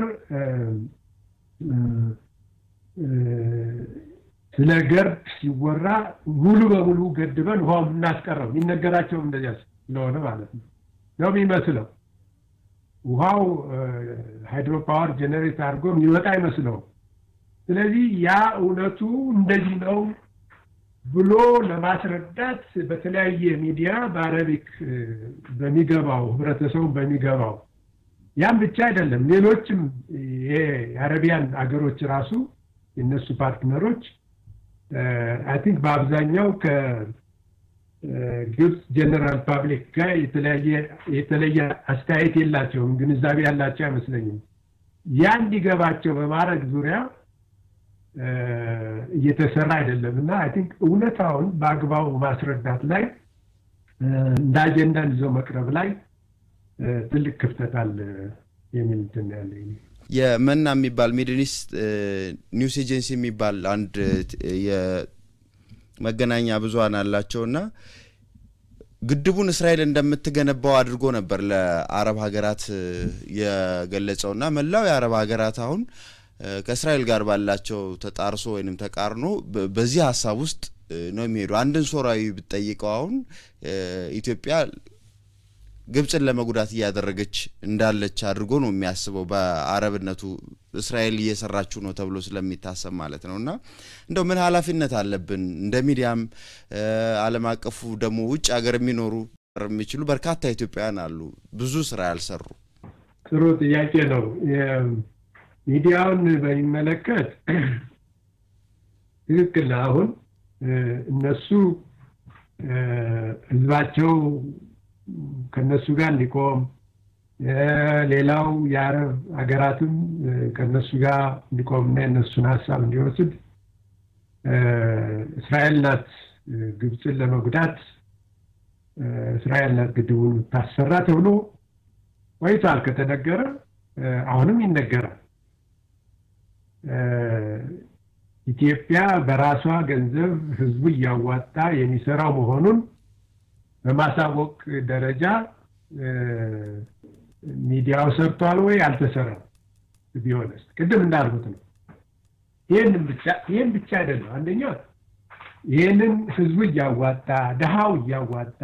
ስለ ገርድ ሲወራ ሙሉ በሙሉ ገድበን ውሃው የምናስቀረው የሚነገራቸውም እንደዚያ ስለሆነ ማለት ነው ነው የሚመስለው። ውሃው ሃይድሮ ፓወር ጀኔሬት አድርጎ የሚወጣ አይመስለውም። ስለዚህ ያ እውነቱ እንደዚህ ነው ብሎ ለማስረዳት በተለያየ ሚዲያ በአረቢክ በሚገባው ህብረተሰቡ በሚገባው ያም ብቻ አይደለም፣ ሌሎችም የአረቢያን አገሮች ራሱ የነሱ ፓርትነሮች አይ ቲንክ በአብዛኛው ከግብፅ ጀነራል ፓብሊክ ጋር የተለየ አስተያየት የላቸውም፣ ግንዛቤ ያላቸው አይመስለኝም። ያ እንዲገባቸው በማድረግ ዙሪያ እየተሰራ አይደለም እና አይ ቲንክ እውነታውን በአግባቡ ማስረዳት ላይ እንደ አጀንዳን ይዞ መቅረብ ላይ ትልቅ ክፍተት አለ የሚል እንትን ያለኝ
የመና የሚባል ሚድል ኢስት ኒውስ ኤጀንሲ የሚባል አንድ የመገናኛ ብዙኃን አላቸውና ግድቡን እስራኤል እንደምትገነባው አድርጎ ነበር ለአረብ ሀገራት የገለጸውና መላው የአረብ ሀገራት አሁን ከእስራኤል ጋር ባላቸው ተጣርሶ ወይንም ተቃርኖ በዚህ ሀሳብ ውስጥ ነው የሚሄዱ። አንድን ሶራዊ ብትጠይቀው አሁን ኢትዮጵያ ግብፅን ለመጉዳት እያደረገች እንዳለች አድርጎ ነው የሚያስበው በአረብነቱ እስራኤል እየሰራችው ነው ተብሎ ስለሚታሰብ ማለት ነው። እና እንደው ምን ኃላፊነት አለብን እንደ ሚዲያም ዓለም አቀፉ ደግሞ ውጭ ሀገር የሚኖሩ የሚችሉ በርካታ ኢትዮጵያውያን አሉ ብዙ ስራ ያልሰሩ።
ጥሩ ጥያቄ ነው። ሚዲያውን በሚመለከት ትክክል አሁን እነሱ ህዝባቸው ከነሱ ጋር እንዲቆም ሌላው የአረብ ሀገራትም ከነሱ ጋር እንዲቆምና የነሱን ሀሳብ እንዲወስድ እስራኤል ናት ግብፅን ለመጉዳት እስራኤል ናት ግድቡን ታሰራ ተብሎ ቆይቷል ከተነገረ አሁንም ይነገራል። ኢትዮጵያ በራሷ ገንዘብ ህዝቡ እያዋጣ የሚሰራው መሆኑን በማሳወቅ ደረጃ ሚዲያው ሰርቷል ወይ አልተሰራም? ቢሆንስ ቅድም እንዳልኩት ነው። ይህንን ብቻ ይህን ብቻ አይደለም። አንደኛ ይህንን ህዝቡ እያዋጣ ድሃው እያዋጣ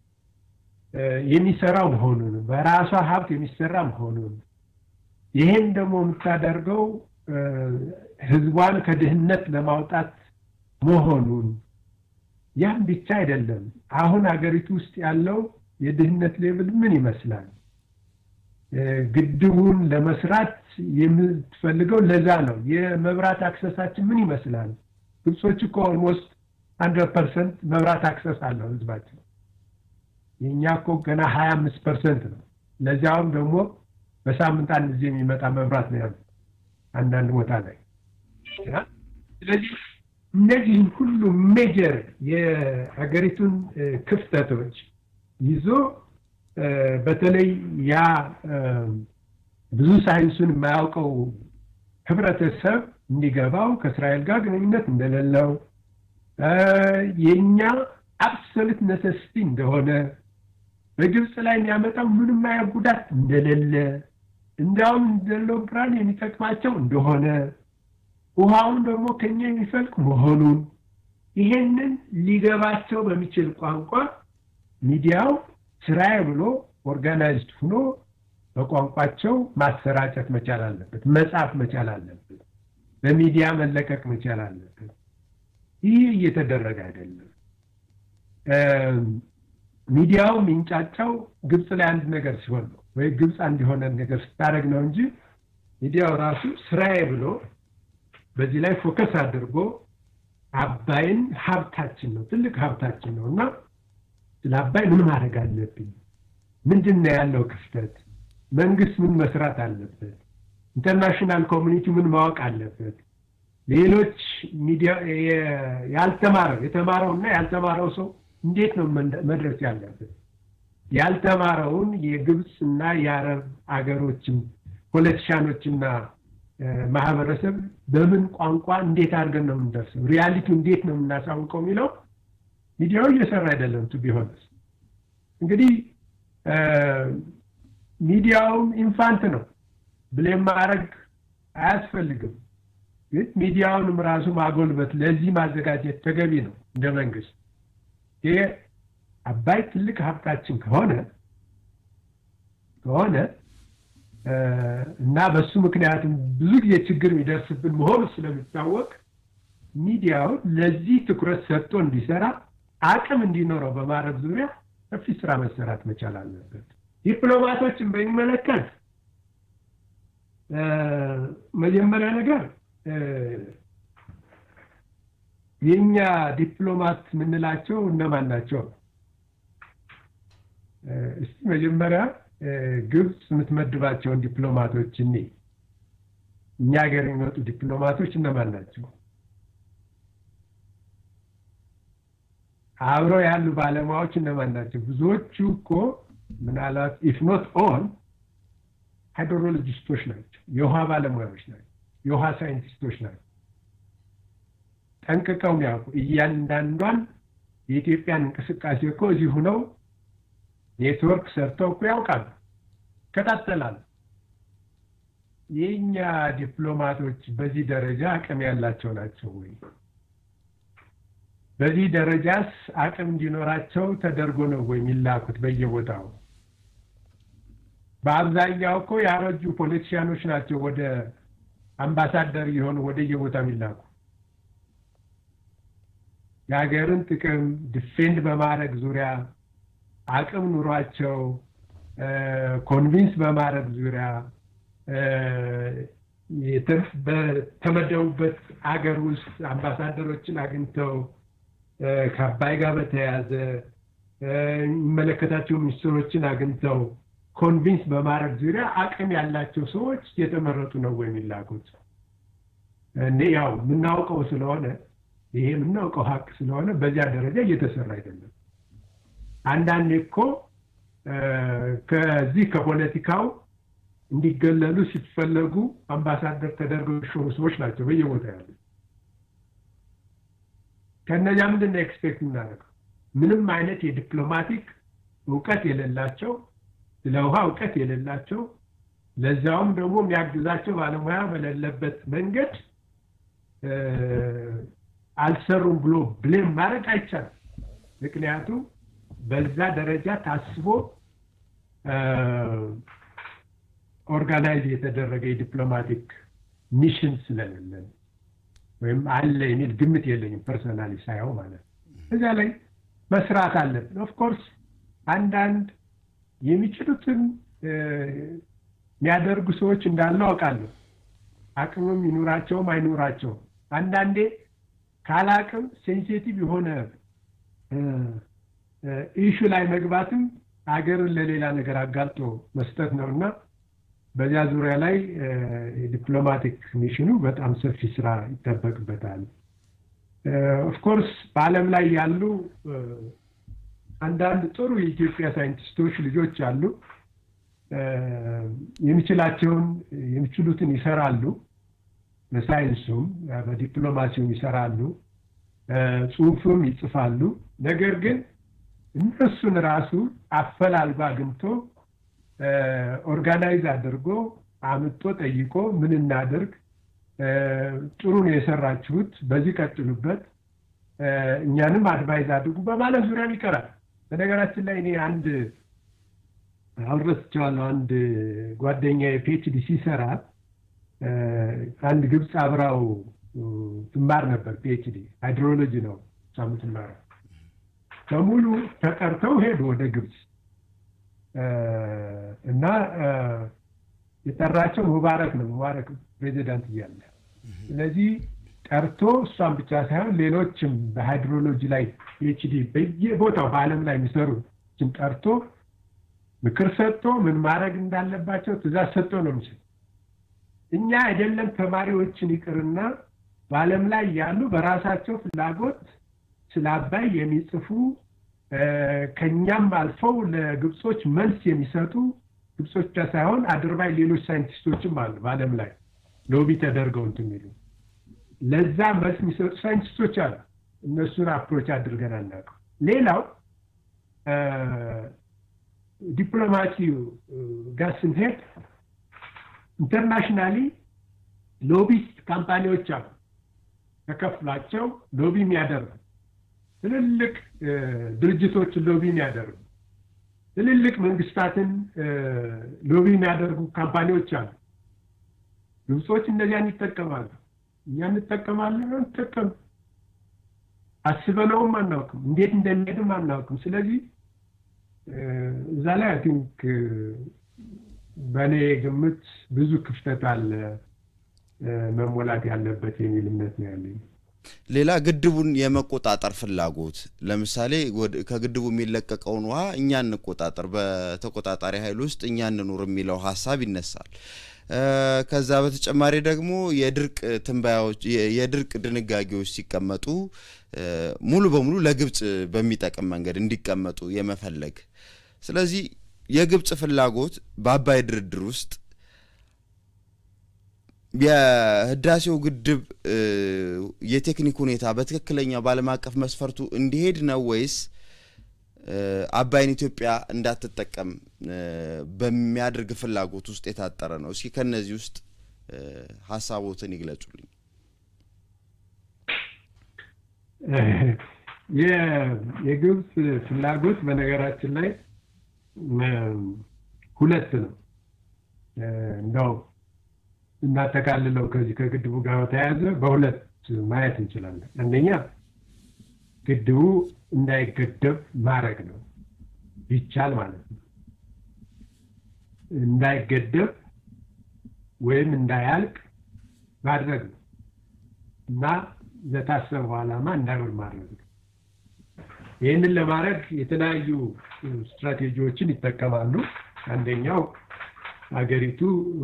የሚሰራው መሆኑን በራሷ ሀብት የሚሰራ መሆኑን ይህን ደግሞ የምታደርገው ህዝቧን ከድህነት ለማውጣት መሆኑን ያም ብቻ አይደለም። አሁን ሀገሪቱ ውስጥ ያለው የድህነት ሌብል ምን ይመስላል? ግድቡን ለመስራት የምትፈልገው ለዛ ነው። የመብራት አክሰሳችን ምን ይመስላል? ግብጾች እኮ ኦልሞስት ሀንድረድ ፐርሰንት መብራት አክሰስ አለው ህዝባቸው። የእኛ እኮ ገና ሀያ አምስት ፐርሰንት ነው። ለዚያውም ደግሞ በሳምንት አንድ ጊዜ የሚመጣ መብራት ነው ያሉት አንዳንድ ቦታ ላይ። ስለዚህ እነዚህን ሁሉ ሜጀር የሀገሪቱን ክፍተቶች ይዞ በተለይ ያ ብዙ ሳይንሱን የማያውቀው ህብረተሰብ እንዲገባው ከእስራኤል ጋር ግንኙነት እንደሌለው የእኛ አብሶሉት ነሰስቲ እንደሆነ በግብፅ ላይ የሚያመጣው ምንም አይነት ጉዳት እንደሌለ እንዲያውም እንደለው ብርሃን የሚጠቅማቸው እንደሆነ ውሃውን ደግሞ ከኛ የሚፈልቅ መሆኑን ይሄንን ሊገባቸው በሚችል ቋንቋ ሚዲያው ስራዬ ብሎ ኦርጋናይዝድ ሆኖ በቋንቋቸው ማሰራጨት መቻል አለበት፣ መጻፍ መቻል አለበት፣ በሚዲያ መለቀቅ መቻል አለበት። ይህ እየተደረገ አይደለም። ሚዲያው የሚንጫጫው ግብፅ ላይ አንድ ነገር ሲሆን ነው ወይ ግብፅ አንድ የሆነ ነገር ስታደርግ ነው እንጂ ሚዲያው ራሱ ስራዬ ብሎ በዚህ ላይ ፎከስ አድርጎ አባይን ሀብታችን ነው፣ ትልቅ ሀብታችን ነው እና ስለ አባይ ምን ማድረግ አለብኝ? ምንድን ነው ያለው ክፍተት? መንግስት ምን መስራት አለበት? ኢንተርናሽናል ኮሚኒቲ ምን ማወቅ አለበት? ሌሎች ሚዲያ ያልተማረው የተማረው እና ያልተማረው ሰው እንዴት ነው መድረስ ያለበት? ያልተማረውን የግብፅ እና የአረብ አገሮችን ፖለቲሻኖችና ማህበረሰብ በምን ቋንቋ እንዴት አድርገን ነው የምንደርሰው? ሪያሊቲው እንዴት ነው የምናሳውቀው የሚለው ሚዲያው እየሰራ አይደለም። ቱ ቢሆንስ እንግዲህ ሚዲያውም ኢንፋንት ነው ብሌም ማድረግ አያስፈልግም። ግን ሚዲያውንም ራሱ ማጎልበት ለዚህ ማዘጋጀት ተገቢ ነው እንደ መንግስት። ይሄ አባይ ትልቅ ሀብታችን ከሆነ ከሆነ እና በሱ ምክንያትም ብዙ ጊዜ ችግር የሚደርስብን መሆኑ ስለሚታወቅ ሚዲያው ለዚህ ትኩረት ሰጥቶ እንዲሰራ አቅም እንዲኖረው በማድረግ ዙሪያ ሰፊ ስራ መሰራት መቻል አለበት። ዲፕሎማቶችን በሚመለከት መጀመሪያ ነገር የእኛ ዲፕሎማት የምንላቸው እነማን ናቸው? እስቲ መጀመሪያ ግብፅ የምትመድባቸውን ዲፕሎማቶች እኔ እኛ ሀገር የሚመጡ ዲፕሎማቶች እነማን ናቸው? አብረው ያሉ ባለሙያዎች እነማን ናቸው? ብዙዎቹ እኮ ምናልባት ኢፍ ኖት ኦል ሃይድሮሎጂስቶች ናቸው፣ የውሃ ባለሙያዎች ናቸው፣ የውሃ ሳይንቲስቶች ናቸው። ጠንቅቀው የሚያውቁ እያንዳንዷን የኢትዮጵያን እንቅስቃሴ እኮ እዚህ ሁነው ኔትወርክ ሰርተው እኮ ያውቃሉ፣ ይከታተላሉ። የእኛ ዲፕሎማቶች በዚህ ደረጃ አቅም ያላቸው ናቸው ወይ? በዚህ ደረጃስ አቅም እንዲኖራቸው ተደርጎ ነው ወይ የሚላኩት በየቦታው? በአብዛኛው እኮ ያረጁ ፖለቲሽያኖች ናቸው ወደ አምባሳደር የሆኑ ወደ የቦታው የሚላኩ የሀገርን ጥቅም ዲፌንድ በማድረግ ዙሪያ አቅም ኑሯቸው ኮንቪንስ በማድረግ ዙሪያ በተመደቡበት አገር ውስጥ አምባሳደሮችን አግኝተው ከአባይ ጋር በተያያዘ የሚመለከታቸው ሚኒስትሮችን አግኝተው ኮንቪንስ በማድረግ ዙሪያ አቅም ያላቸው ሰዎች እየተመረጡ ነው ወይ የሚላኩት? እኔ ያው የምናውቀው ስለሆነ ይሄ የምናውቀው ሀቅ ስለሆነ በዚያ ደረጃ እየተሰራ አይደለም። አንዳንዴ እኮ ከዚህ ከፖለቲካው እንዲገለሉ ሲፈለጉ አምባሳደር ተደርገው የሾሙ ሰዎች ናቸው በየቦታ ያሉ። ከእነዚያ ምንድን ነው ኤክስፔክት የምናደርገው? ምንም አይነት የዲፕሎማቲክ እውቀት የሌላቸው፣ ስለ ውሃ እውቀት የሌላቸው፣ ለዚያውም ደግሞ የሚያግዛቸው ባለሙያ በሌለበት መንገድ አልሰሩም ብሎ ብሌም ማድረግ አይቻልም። ምክንያቱም በዛ ደረጃ ታስቦ ኦርጋናይዝ የተደረገ የዲፕሎማቲክ ሚሽን ስለሌለን ወይም አለ የሚል ግምት የለኝም ፐርሰናሊ ሳየው ማለት ነው። እዚያ ላይ መስራት አለብን። ኦፍኮርስ አንዳንድ የሚችሉትን የሚያደርጉ ሰዎች እንዳሉ አውቃለሁ። አቅምም ይኑራቸውም አይኑራቸውም አንዳንዴ ካላቅም ሴንሲቲቭ የሆነ ኢሹ ላይ መግባትም ሀገርን ለሌላ ነገር አጋልጦ መስጠት ነው እና በዚያ ዙሪያ ላይ የዲፕሎማቲክ ሚሽኑ በጣም ሰፊ ስራ ይጠበቅበታል። ኦፍኮርስ በዓለም ላይ ያሉ አንዳንድ ጥሩ የኢትዮጵያ ሳይንቲስቶች ልጆች አሉ። የሚችላቸውን የሚችሉትን ይሰራሉ። በሳይንሱም በዲፕሎማሲውም ይሰራሉ፣ ጽሁፍም ይጽፋሉ። ነገር ግን እነሱን ራሱ አፈላልጎ አግኝቶ ኦርጋናይዝ አድርጎ አምጦ ጠይቆ ምን እናድርግ፣ ጥሩ ነው የሰራችሁት፣ በዚህ ቀጥሉበት፣ እኛንም አድቫይዝ አድርጉ በማለት ዙሪያም ይቀራል። በነገራችን ላይ እኔ አንድ አልረስቸዋለሁ አንድ ጓደኛ የፒኤችዲ ሲሰራ አንድ ግብፅ አብራው ትማር ነበር። ፒኤችዲ ሃይድሮሎጂ ነው እሷ የምትማረው። በሙሉ ተጠርተው ሄዱ ወደ ግብፅ እና የጠራቸው ሙባረክ ነው። ሙባረክ ፕሬዚዳንት እያለ ስለዚህ ጠርቶ እሷን ብቻ ሳይሆን ሌሎችም በሃይድሮሎጂ ላይ ፒኤችዲ በየቦታው በዓለም ላይ የሚሰሩችን ጠርቶ ምክር ሰጥቶ ምን ማድረግ እንዳለባቸው ትእዛዝ ሰጥቶ ነው የሚችል እኛ አይደለም ተማሪዎችን ይቅርና በዓለም ላይ ያሉ በራሳቸው ፍላጎት ስለ አባይ የሚጽፉ ከኛም አልፈው ለግብጾች መልስ የሚሰጡ ግብጾች ብቻ ሳይሆን አድርባይ ሌሎች ሳይንቲስቶችም አሉ በዓለም ላይ ሎቢ ተደርገው እንትን የሚሉ ለዛ መልስ የሚሰጡ ሳይንቲስቶች አሉ። እነሱን አፕሮች አድርገን አናውቅም። ሌላው ዲፕሎማሲው ጋር ስንሄድ ኢንተርናሽናሊ ሎቢስት ካምፓኒዎች አሉ። ተከፍሏቸው ሎቢ የሚያደርጉ ትልልቅ ድርጅቶችን ሎቢ የሚያደርጉ ትልልቅ መንግስታትን ሎቢ የሚያደርጉ ካምፓኒዎች አሉ። ግብጾች እነዚያን ይጠቀማሉ። እኛ እንጠቀማለን አንጠቀም አስበነውም አናውቅም፣ እንዴት እንደሚሄድም አናውቅም። ስለዚህ እዛ ላይ አይ ቲንክ በእኔ ግምት ብዙ ክፍተት አለ መሞላት ያለበት የሚል እምነት ነው ያለኝ።
ሌላ ግድቡን የመቆጣጠር ፍላጎት ለምሳሌ ከግድቡ የሚለቀቀውን ውሃ እኛ እንቆጣጠር፣ በተቆጣጣሪ ኃይል ውስጥ እኛ እንኑር የሚለው ሀሳብ ይነሳል። ከዛ በተጨማሪ ደግሞ የድርቅ ትንበያዎች የድርቅ ድንጋጌዎች ሲቀመጡ ሙሉ በሙሉ ለግብጽ በሚጠቅም መንገድ እንዲቀመጡ የመፈለግ ስለዚህ የግብጽ ፍላጎት በአባይ ድርድር ውስጥ የህዳሴው ግድብ የቴክኒክ ሁኔታ በትክክለኛው በዓለም አቀፍ መስፈርቱ እንዲሄድ ነው ወይስ አባይን ኢትዮጵያ እንዳትጠቀም በሚያደርግ ፍላጎት ውስጥ የታጠረ ነው? እስኪ ከነዚህ ውስጥ ሀሳቦትን ይግለጹልኝ።
የግብፅ ፍላጎት በነገራችን ላይ ሁለት ነው። እንደው እናጠቃልለው ከዚህ ከግድቡ ጋር በተያያዘ በሁለት ማየት እንችላለን። አንደኛ ግድቡ እንዳይገደብ ማድረግ ነው፣ ቢቻል ማለት ነው። እንዳይገደብ ወይም እንዳያልቅ ማድረግ ነው እና ለታሰበው ዓላማ እንዳይሆን ማድረግ ነው። ይህንን ለማድረግ የተለያዩ ስትራቴጂዎችን ይጠቀማሉ። አንደኛው ሀገሪቱ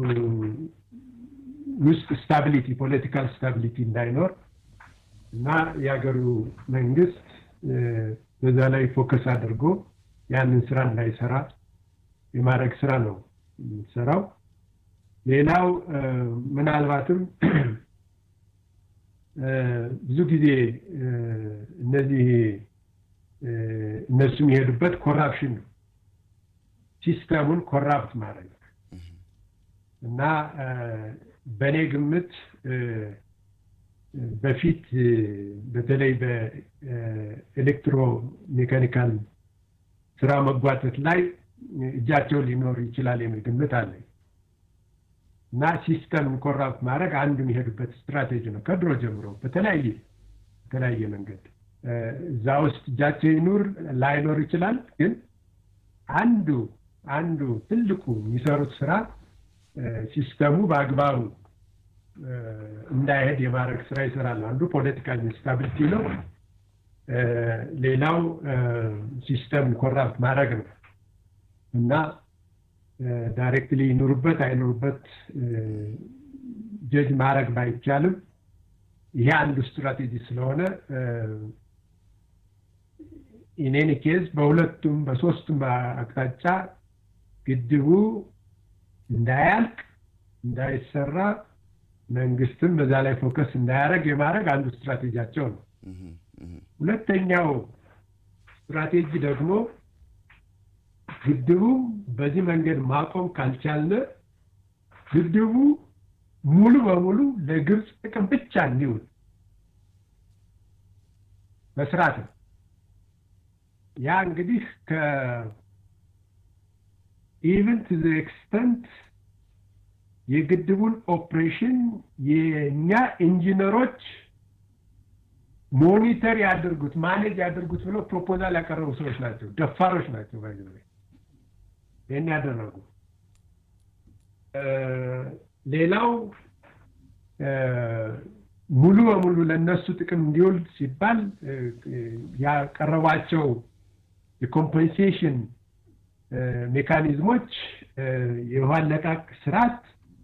ውስጥ ስታቢሊቲ ፖለቲካል ስታቢሊቲ እንዳይኖር እና የሀገሩ መንግስት በዛ ላይ ፎከስ አድርጎ ያንን ስራ እንዳይሰራ የማድረግ ስራ ነው የሚሰራው። ሌላው ምናልባትም ብዙ ጊዜ እነዚህ እነሱ የሚሄዱበት ኮራፕሽን ነው፣ ሲስተሙን ኮራፕት ማድረግ እና በእኔ ግምት በፊት በተለይ በኤሌክትሮ ሜካኒካል ስራ መጓተት ላይ እጃቸው ሊኖር ይችላል የሚል ግምት አለኝ እና ሲስተም ኮራፕት ማድረግ አንዱ የሚሄዱበት ስትራቴጂ ነው ከድሮ ጀምሮ በተለያየ በተለያየ መንገድ እዛ ውስጥ እጃቸው ይኑር ላይኖር ይችላል። ግን አንዱ አንዱ ትልቁ የሚሰሩት ስራ ሲስተሙ በአግባቡ እንዳይሄድ የማድረግ ስራ ይሰራሉ። አንዱ ፖለቲካል ኢንስታቢሊቲ ነው። ሌላው ሲስተም ኮራፕት ማድረግ ነው እና ዳይሬክትሊ ይኑሩበት አይኑሩበት ጀጅ ማድረግ ባይቻልም ይሄ አንዱ ስትራቴጂ ስለሆነ ኢኔን ኬዝ በሁለቱም በሶስቱም አቅጣጫ ግድቡ እንዳያልቅ እንዳይሰራ መንግስትም በዛ ላይ ፎከስ እንዳያደርግ የማድረግ አንዱ ስትራቴጂያቸው ነው። ሁለተኛው ስትራቴጂ ደግሞ ግድቡ በዚህ መንገድ ማቆም ካልቻልን ግድቡ ሙሉ በሙሉ ለግብፅ ጥቅም ብቻ እንዲውል መስራት ነው። ያ እንግዲህ ከኢቨን ቱ ኤክስተንት የግድቡን ኦፕሬሽን የእኛ ኢንጂነሮች ሞኒተር ያድርጉት ማኔጅ ያድርጉት ብለው ፕሮፖዛል ያቀረቡ ሰዎች ናቸው። ደፋሮች ናቸው። ባይ ይህን ያደረጉ ሌላው ሙሉ በሙሉ ለእነሱ ጥቅም እንዲውል ሲባል ያቀረቧቸው የኮምፐንሴሽን ሜካኒዝሞች የውሃ አለቃቅ ስርዓት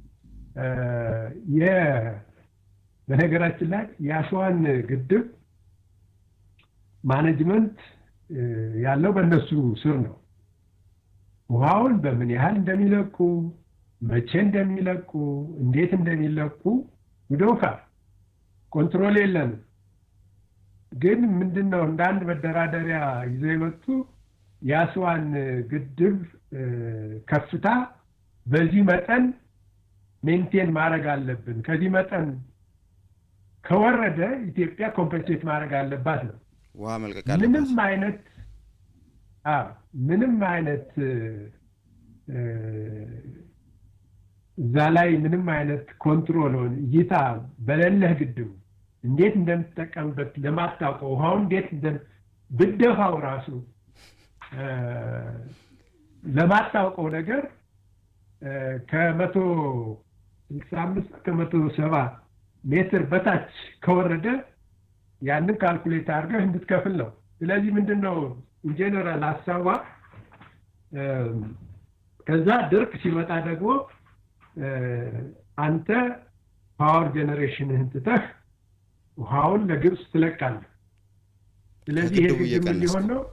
በነገራችን ላይ የአሸዋን ግድብ ማኔጅመንት ያለው በእነሱ ስር ነው። ውሃውን በምን ያህል እንደሚለቁ፣ መቼ እንደሚለቁ፣ እንዴት እንደሚለቁ ውደውካ ኮንትሮል የለንም። ግን ምንድን ነው እንደ አንድ መደራደሪያ ይዘው የመጡ የአስዋን ግድብ ከፍታ በዚህ መጠን ሜንቴን ማድረግ አለብን፣ ከዚህ መጠን ከወረደ ኢትዮጵያ ኮምፐንሴት ማድረግ አለባት ነው።
ውሃ መልቀቅ
ምንም አይነት ምንም አይነት እዛ ላይ ምንም አይነት ኮንትሮል እይታ በሌለህ ግድቡ እንዴት እንደምትጠቀምበት ለማታውቀው ውሃውን እንዴት ብደፋው ራሱ ለማታውቀው ነገር ከመቶ ስልሳ አምስት ከመቶ ሰባ ሜትር በታች ከወረደ ያንን ካልኩሌት አድርገህ እንድትከፍል ነው። ስለዚህ ምንድን ነው ኢንጀነራል ሀሳቧ ከዛ ድርቅ ሲመጣ ደግሞ አንተ ፓወር ጄኔሬሽንህን ትተህ ውሃውን ለግብፅ ትለቃለህ። ስለዚህ ይሄ ግድብ ሊሆን ነው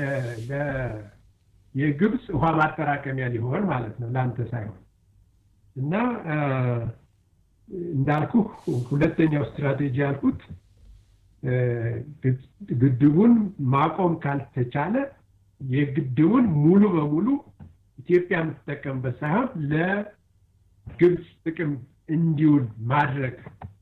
የግብፅ ውሃ ማጠራቀሚያ ሊሆን ማለት ነው ለአንተ ሳይሆን እና እንዳልኩ ሁለተኛው ስትራቴጂ ያልኩት ግድቡን ማቆም ካልተቻለ የግድቡን ሙሉ በሙሉ ኢትዮጵያ የምትጠቀምበት ሳይሆን ለግብፅ ጥቅም እንዲውል ማድረግ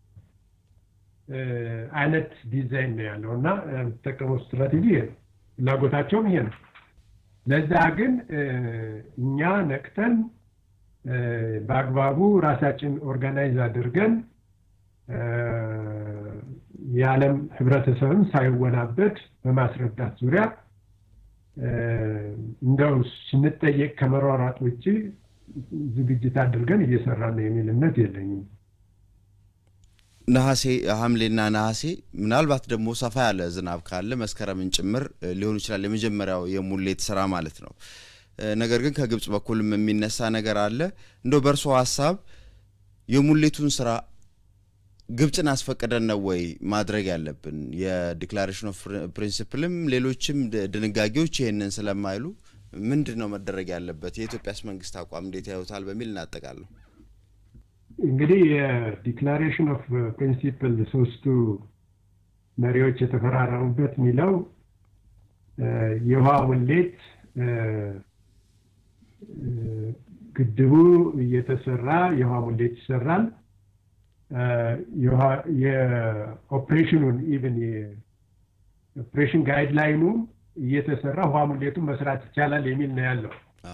አይነት ዲዛይን ነው ያለው እና የምትጠቀመው ስትራቴጂ ይሄ ነው። ፍላጎታቸውም ይሄ ነው። ለዛ ግን እኛ ነቅተን በአግባቡ ራሳችን ኦርጋናይዝ አድርገን የዓለም ህብረተሰብም ሳይወናበድ በማስረዳት ዙሪያ እንደው ስንጠየቅ ከመሯሯጥ ውጭ ዝግጅት አድርገን እየሰራ ነው የሚል እምነት የለኝም።
ነሐሴ ሐምሌና ነሐሴ ምናልባት ደግሞ ሰፋ ያለ ዝናብ ካለ መስከረምን ጭምር ሊሆን ይችላል የመጀመሪያው የሙሌት ስራ ማለት ነው። ነገር ግን ከግብጽ በኩልም የሚነሳ ነገር አለ። እንደው በእርሶ ሀሳብ የሙሌቱን ስራ ግብፅን አስፈቅደን ነው ወይ ማድረግ ያለብን? የዲክላሬሽን ኦፍ ፕሪንሲፕልም ሌሎችም ድንጋጌዎች ይህንን ስለማይሉ ምንድን ነው መደረግ ያለበት? የኢትዮጵያስ መንግስት አቋም እንዴት ያዩታል? በሚል እናጠቃለሁ።
እንግዲህ የዲክላሬሽን ኦፍ ፕሪንሲፕል ሶስቱ መሪዎች የተፈራረሙበት የሚለው የውሃ ሙሌት ግድቡ እየተሰራ የውሃ ሙሌት ይሰራል። የኦፕሬሽኑን ኢቨን የኦፕሬሽን ጋይድላይኑ እየተሰራ ውሃ ሙሌቱን መስራት ይቻላል የሚል ነው ያለው።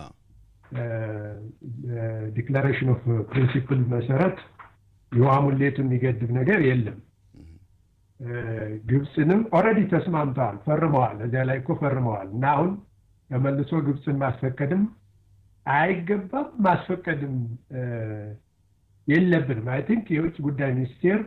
ዲክላሬሽን ኦፍ ፕሪንሲፕል መሰረት የውሃ ሙሌቱን የሚገድብ ነገር የለም። ግብፅንም ኦልሬዲ ተስማምተዋል፣ ፈርመዋል። እዚያ ላይ እኮ ፈርመዋል እና አሁን ተመልሶ ግብፅን ማስፈቀድም አይገባም፣ ማስፈቀድም የለብንም። አይ ቲንክ የውጭ ጉዳይ ሚኒስቴር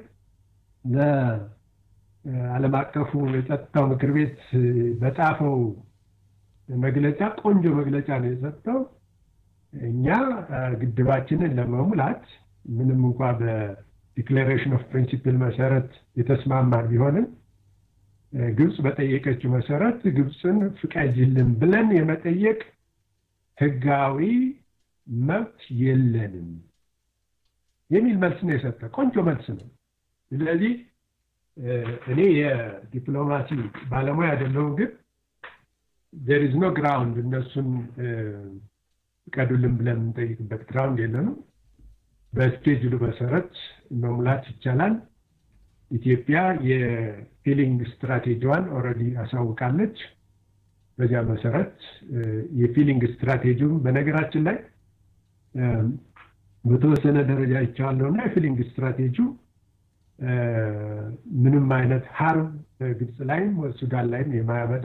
ለዓለም አቀፉ የጸጥታው ምክር ቤት በጻፈው መግለጫ ቆንጆ መግለጫ ነው የሰጠው። እኛ ግድባችንን ለመሙላት ምንም እንኳ በዲክላሬሽን ኦፍ ፕሪንሲፕል መሰረት የተስማማን ቢሆንም ግብፅ በጠየቀችው መሰረት ግብፅን ፍቀጅልን ብለን የመጠየቅ ህጋዊ መብት የለንም የሚል መልስ ነው የሰጠ። ቆንጆ መልስ ነው። ስለዚህ እኔ የዲፕሎማሲ ባለሙያ አይደለሁም፣ ግን ዜር ኢዝ ኖ ግራውንድ እነሱን ፍቀዱልን ብለን የምንጠይቅበት ግራውንድ የለንም። በስኬጁሉ መሰረት መሙላት ይቻላል። ኢትዮጵያ የፊሊንግ ስትራቴጂዋን ኦልሬዲ አሳውቃለች። በዚያ መሰረት የፊሊንግ ስትራቴጂውን በነገራችን ላይ በተወሰነ ደረጃ ይቻዋለሁ እና የፊሊንግ ስትራቴጂው ምንም አይነት ሀርም ግብፅ ላይም ሱዳን ላይም የማያመጣ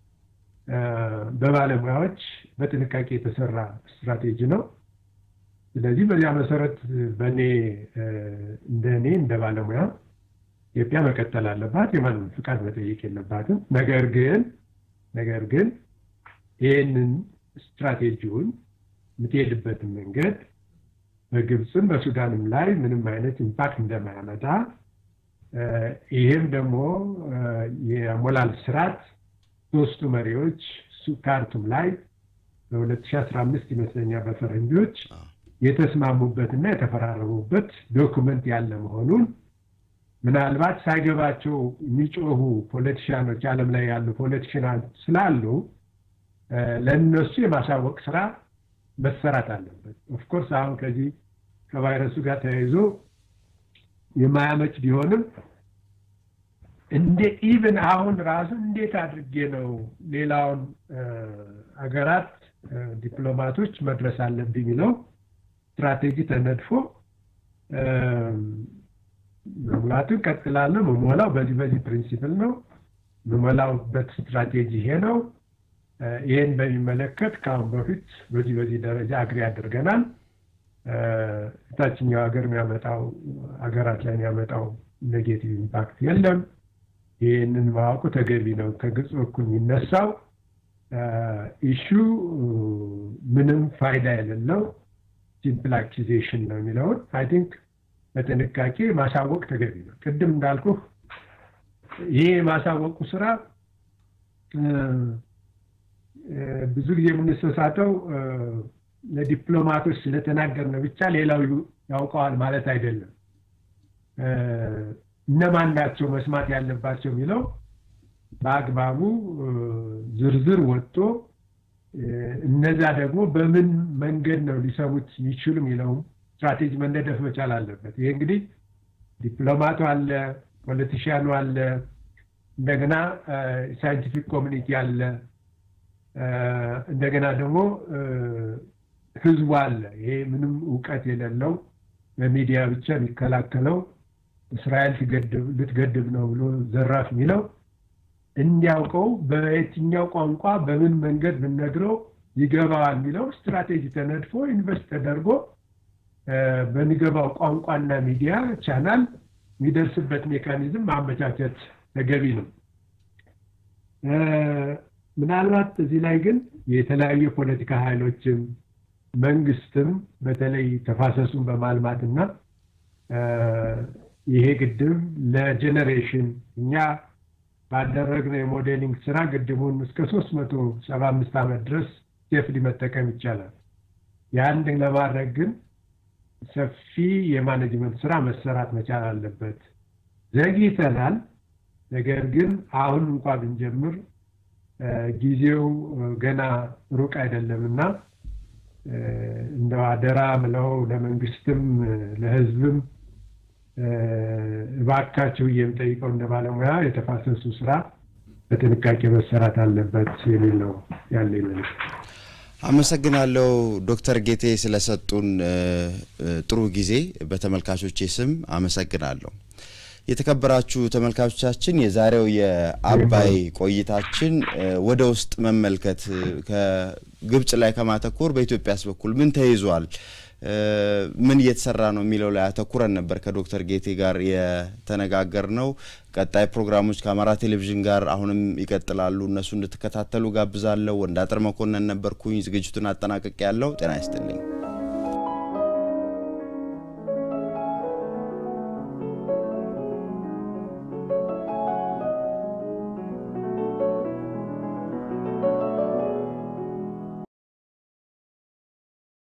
በባለሙያዎች በጥንቃቄ የተሰራ ስትራቴጂ ነው። ስለዚህ በዚያ መሰረት በእኔ እንደ እኔ እንደ ባለሙያ ኢትዮጵያ መቀጠል አለባት። የማንም ፍቃድ መጠየቅ የለባትም። ነገር ግን ነገር ግን ይህንን ስትራቴጂውን የምትሄድበትን መንገድ በግብፅም በሱዳንም ላይ ምንም አይነት ኢምፓክት እንደማያመጣ ይህም ደግሞ የሞላል ስርዓት ሶስቱ መሪዎች ካርቱም ላይ በ2015 ይመስለኛል በፈረንጆች የተስማሙበትና የተፈራረሙበት ዶኩመንት ያለ መሆኑን ምናልባት ሳይገባቸው የሚጮሁ ፖለቲሽያኖች ዓለም ላይ ያሉ ፖለቲሽያኖች ስላሉ ለእነሱ የማሳወቅ ስራ መሰራት አለበት። ኦፍኮርስ አሁን ከዚህ ከቫይረሱ ጋር ተያይዞ የማያመች ቢሆንም እንደ ኢቭን አሁን ራሱ እንዴት አድርጌ ነው ሌላውን አገራት ዲፕሎማቶች መድረስ አለብኝ የሚለው ስትራቴጂ ተነድፎ መሙላቱን ቀጥላለሁ። መሞላው በዚህ በዚህ ፕሪንሲፕል ነው። መሞላውበት ስትራቴጂ ይሄ ነው። ይህን በሚመለከት ከአሁን በፊት በዚህ በዚህ ደረጃ አግሪ አድርገናል። ታችኛው ሀገር የሚያመጣው ሀገራት ላይ የሚያመጣው ኔጌቲቭ ኢምፓክት የለም። ይህንን ማወቁ ተገቢ ነው። ከግብፅ በኩል የሚነሳው ኢሹ ምንም ፋይዳ የሌለው ሲምፕል አኪዜሽን ነው የሚለውን አይ ቲንክ በጥንቃቄ ማሳወቅ ተገቢ ነው። ቅድም እንዳልኩ ይሄ የማሳወቁ ስራ ብዙ ጊዜ የምንሰሳተው ለዲፕሎማቶች ስለተናገርን ብቻ ሌላው ያውቀዋል ማለት አይደለም። እነማን ናቸው መስማት ያለባቸው የሚለው በአግባቡ ዝርዝር ወጥቶ እነዛ ደግሞ በምን መንገድ ነው ሊሰሙት የሚችሉ የሚለውም ስትራቴጂ መነደፍ መቻል አለበት። ይሄ እንግዲህ ዲፕሎማቱ አለ፣ ፖለቲሽያኑ አለ፣ እንደገና ሳይንቲፊክ ኮሚኒቲ አለ፣ እንደገና ደግሞ ህዝቡ አለ። ይሄ ምንም እውቀት የሌለው በሚዲያ ብቻ የሚከላከለው እስራኤል ልትገድብ ነው ብሎ ዘራፍ የሚለው እንዲያውቀው በየትኛው ቋንቋ በምን መንገድ ብንነግረው ይገባዋል የሚለው ስትራቴጂ ተነድፎ ኢንቨስት ተደርጎ በሚገባው ቋንቋና ሚዲያ ቻናል የሚደርስበት ሜካኒዝም ማመቻቸት ተገቢ ነው። ምናልባት እዚህ ላይ ግን የተለያዩ የፖለቲካ ኃይሎችም መንግስትም በተለይ ተፋሰሱን በማልማትና ይሄ ግድብ ለጀኔሬሽን እኛ ባደረግነው የሞዴሊንግ ስራ ግድቡን እስከ ሶስት መቶ ሰባ አምስት ዓመት ድረስ ሴፍሊ መጠቀም ይቻላል። ያን ለማድረግ ግን ሰፊ የማኔጅመንት ስራ መሰራት መቻል አለበት። ዘግይተናል። ነገር ግን አሁን እንኳ ብንጀምር ጊዜው ገና ሩቅ አይደለም እና እንደው አደራ ምለው ለመንግስትም ለህዝብም እባካችሁ የምጠይቀው እንደ ባለሙያ የተፋሰሱ ስራ በጥንቃቄ መሰራት አለበት የሚል ነው ያለ መልዕክት።
አመሰግናለሁ ዶክተር ጌቴ ስለሰጡን ጥሩ ጊዜ በተመልካቾቼ ስም አመሰግናለሁ። የተከበራችሁ ተመልካቾቻችን የዛሬው የአባይ ቆይታችን ወደ ውስጥ መመልከት ከግብጽ ላይ ከማተኮር በኢትዮጵያስ በኩል ምን ተይዟል፣ ምን እየተሰራ ነው የሚለው ላይ አተኩረን ነበር ከዶክተር ጌቴ ጋር የተነጋገር ነው። ቀጣይ ፕሮግራሞች ከአማራ ቴሌቪዥን ጋር አሁንም ይቀጥላሉ። እነሱ እንድትከታተሉ ጋብዛለሁ። ወንዳጥር መኮንን ነበርኩኝ። ዝግጅቱን አጠናቀቅ ያለው ጤና ይስጥልኝ።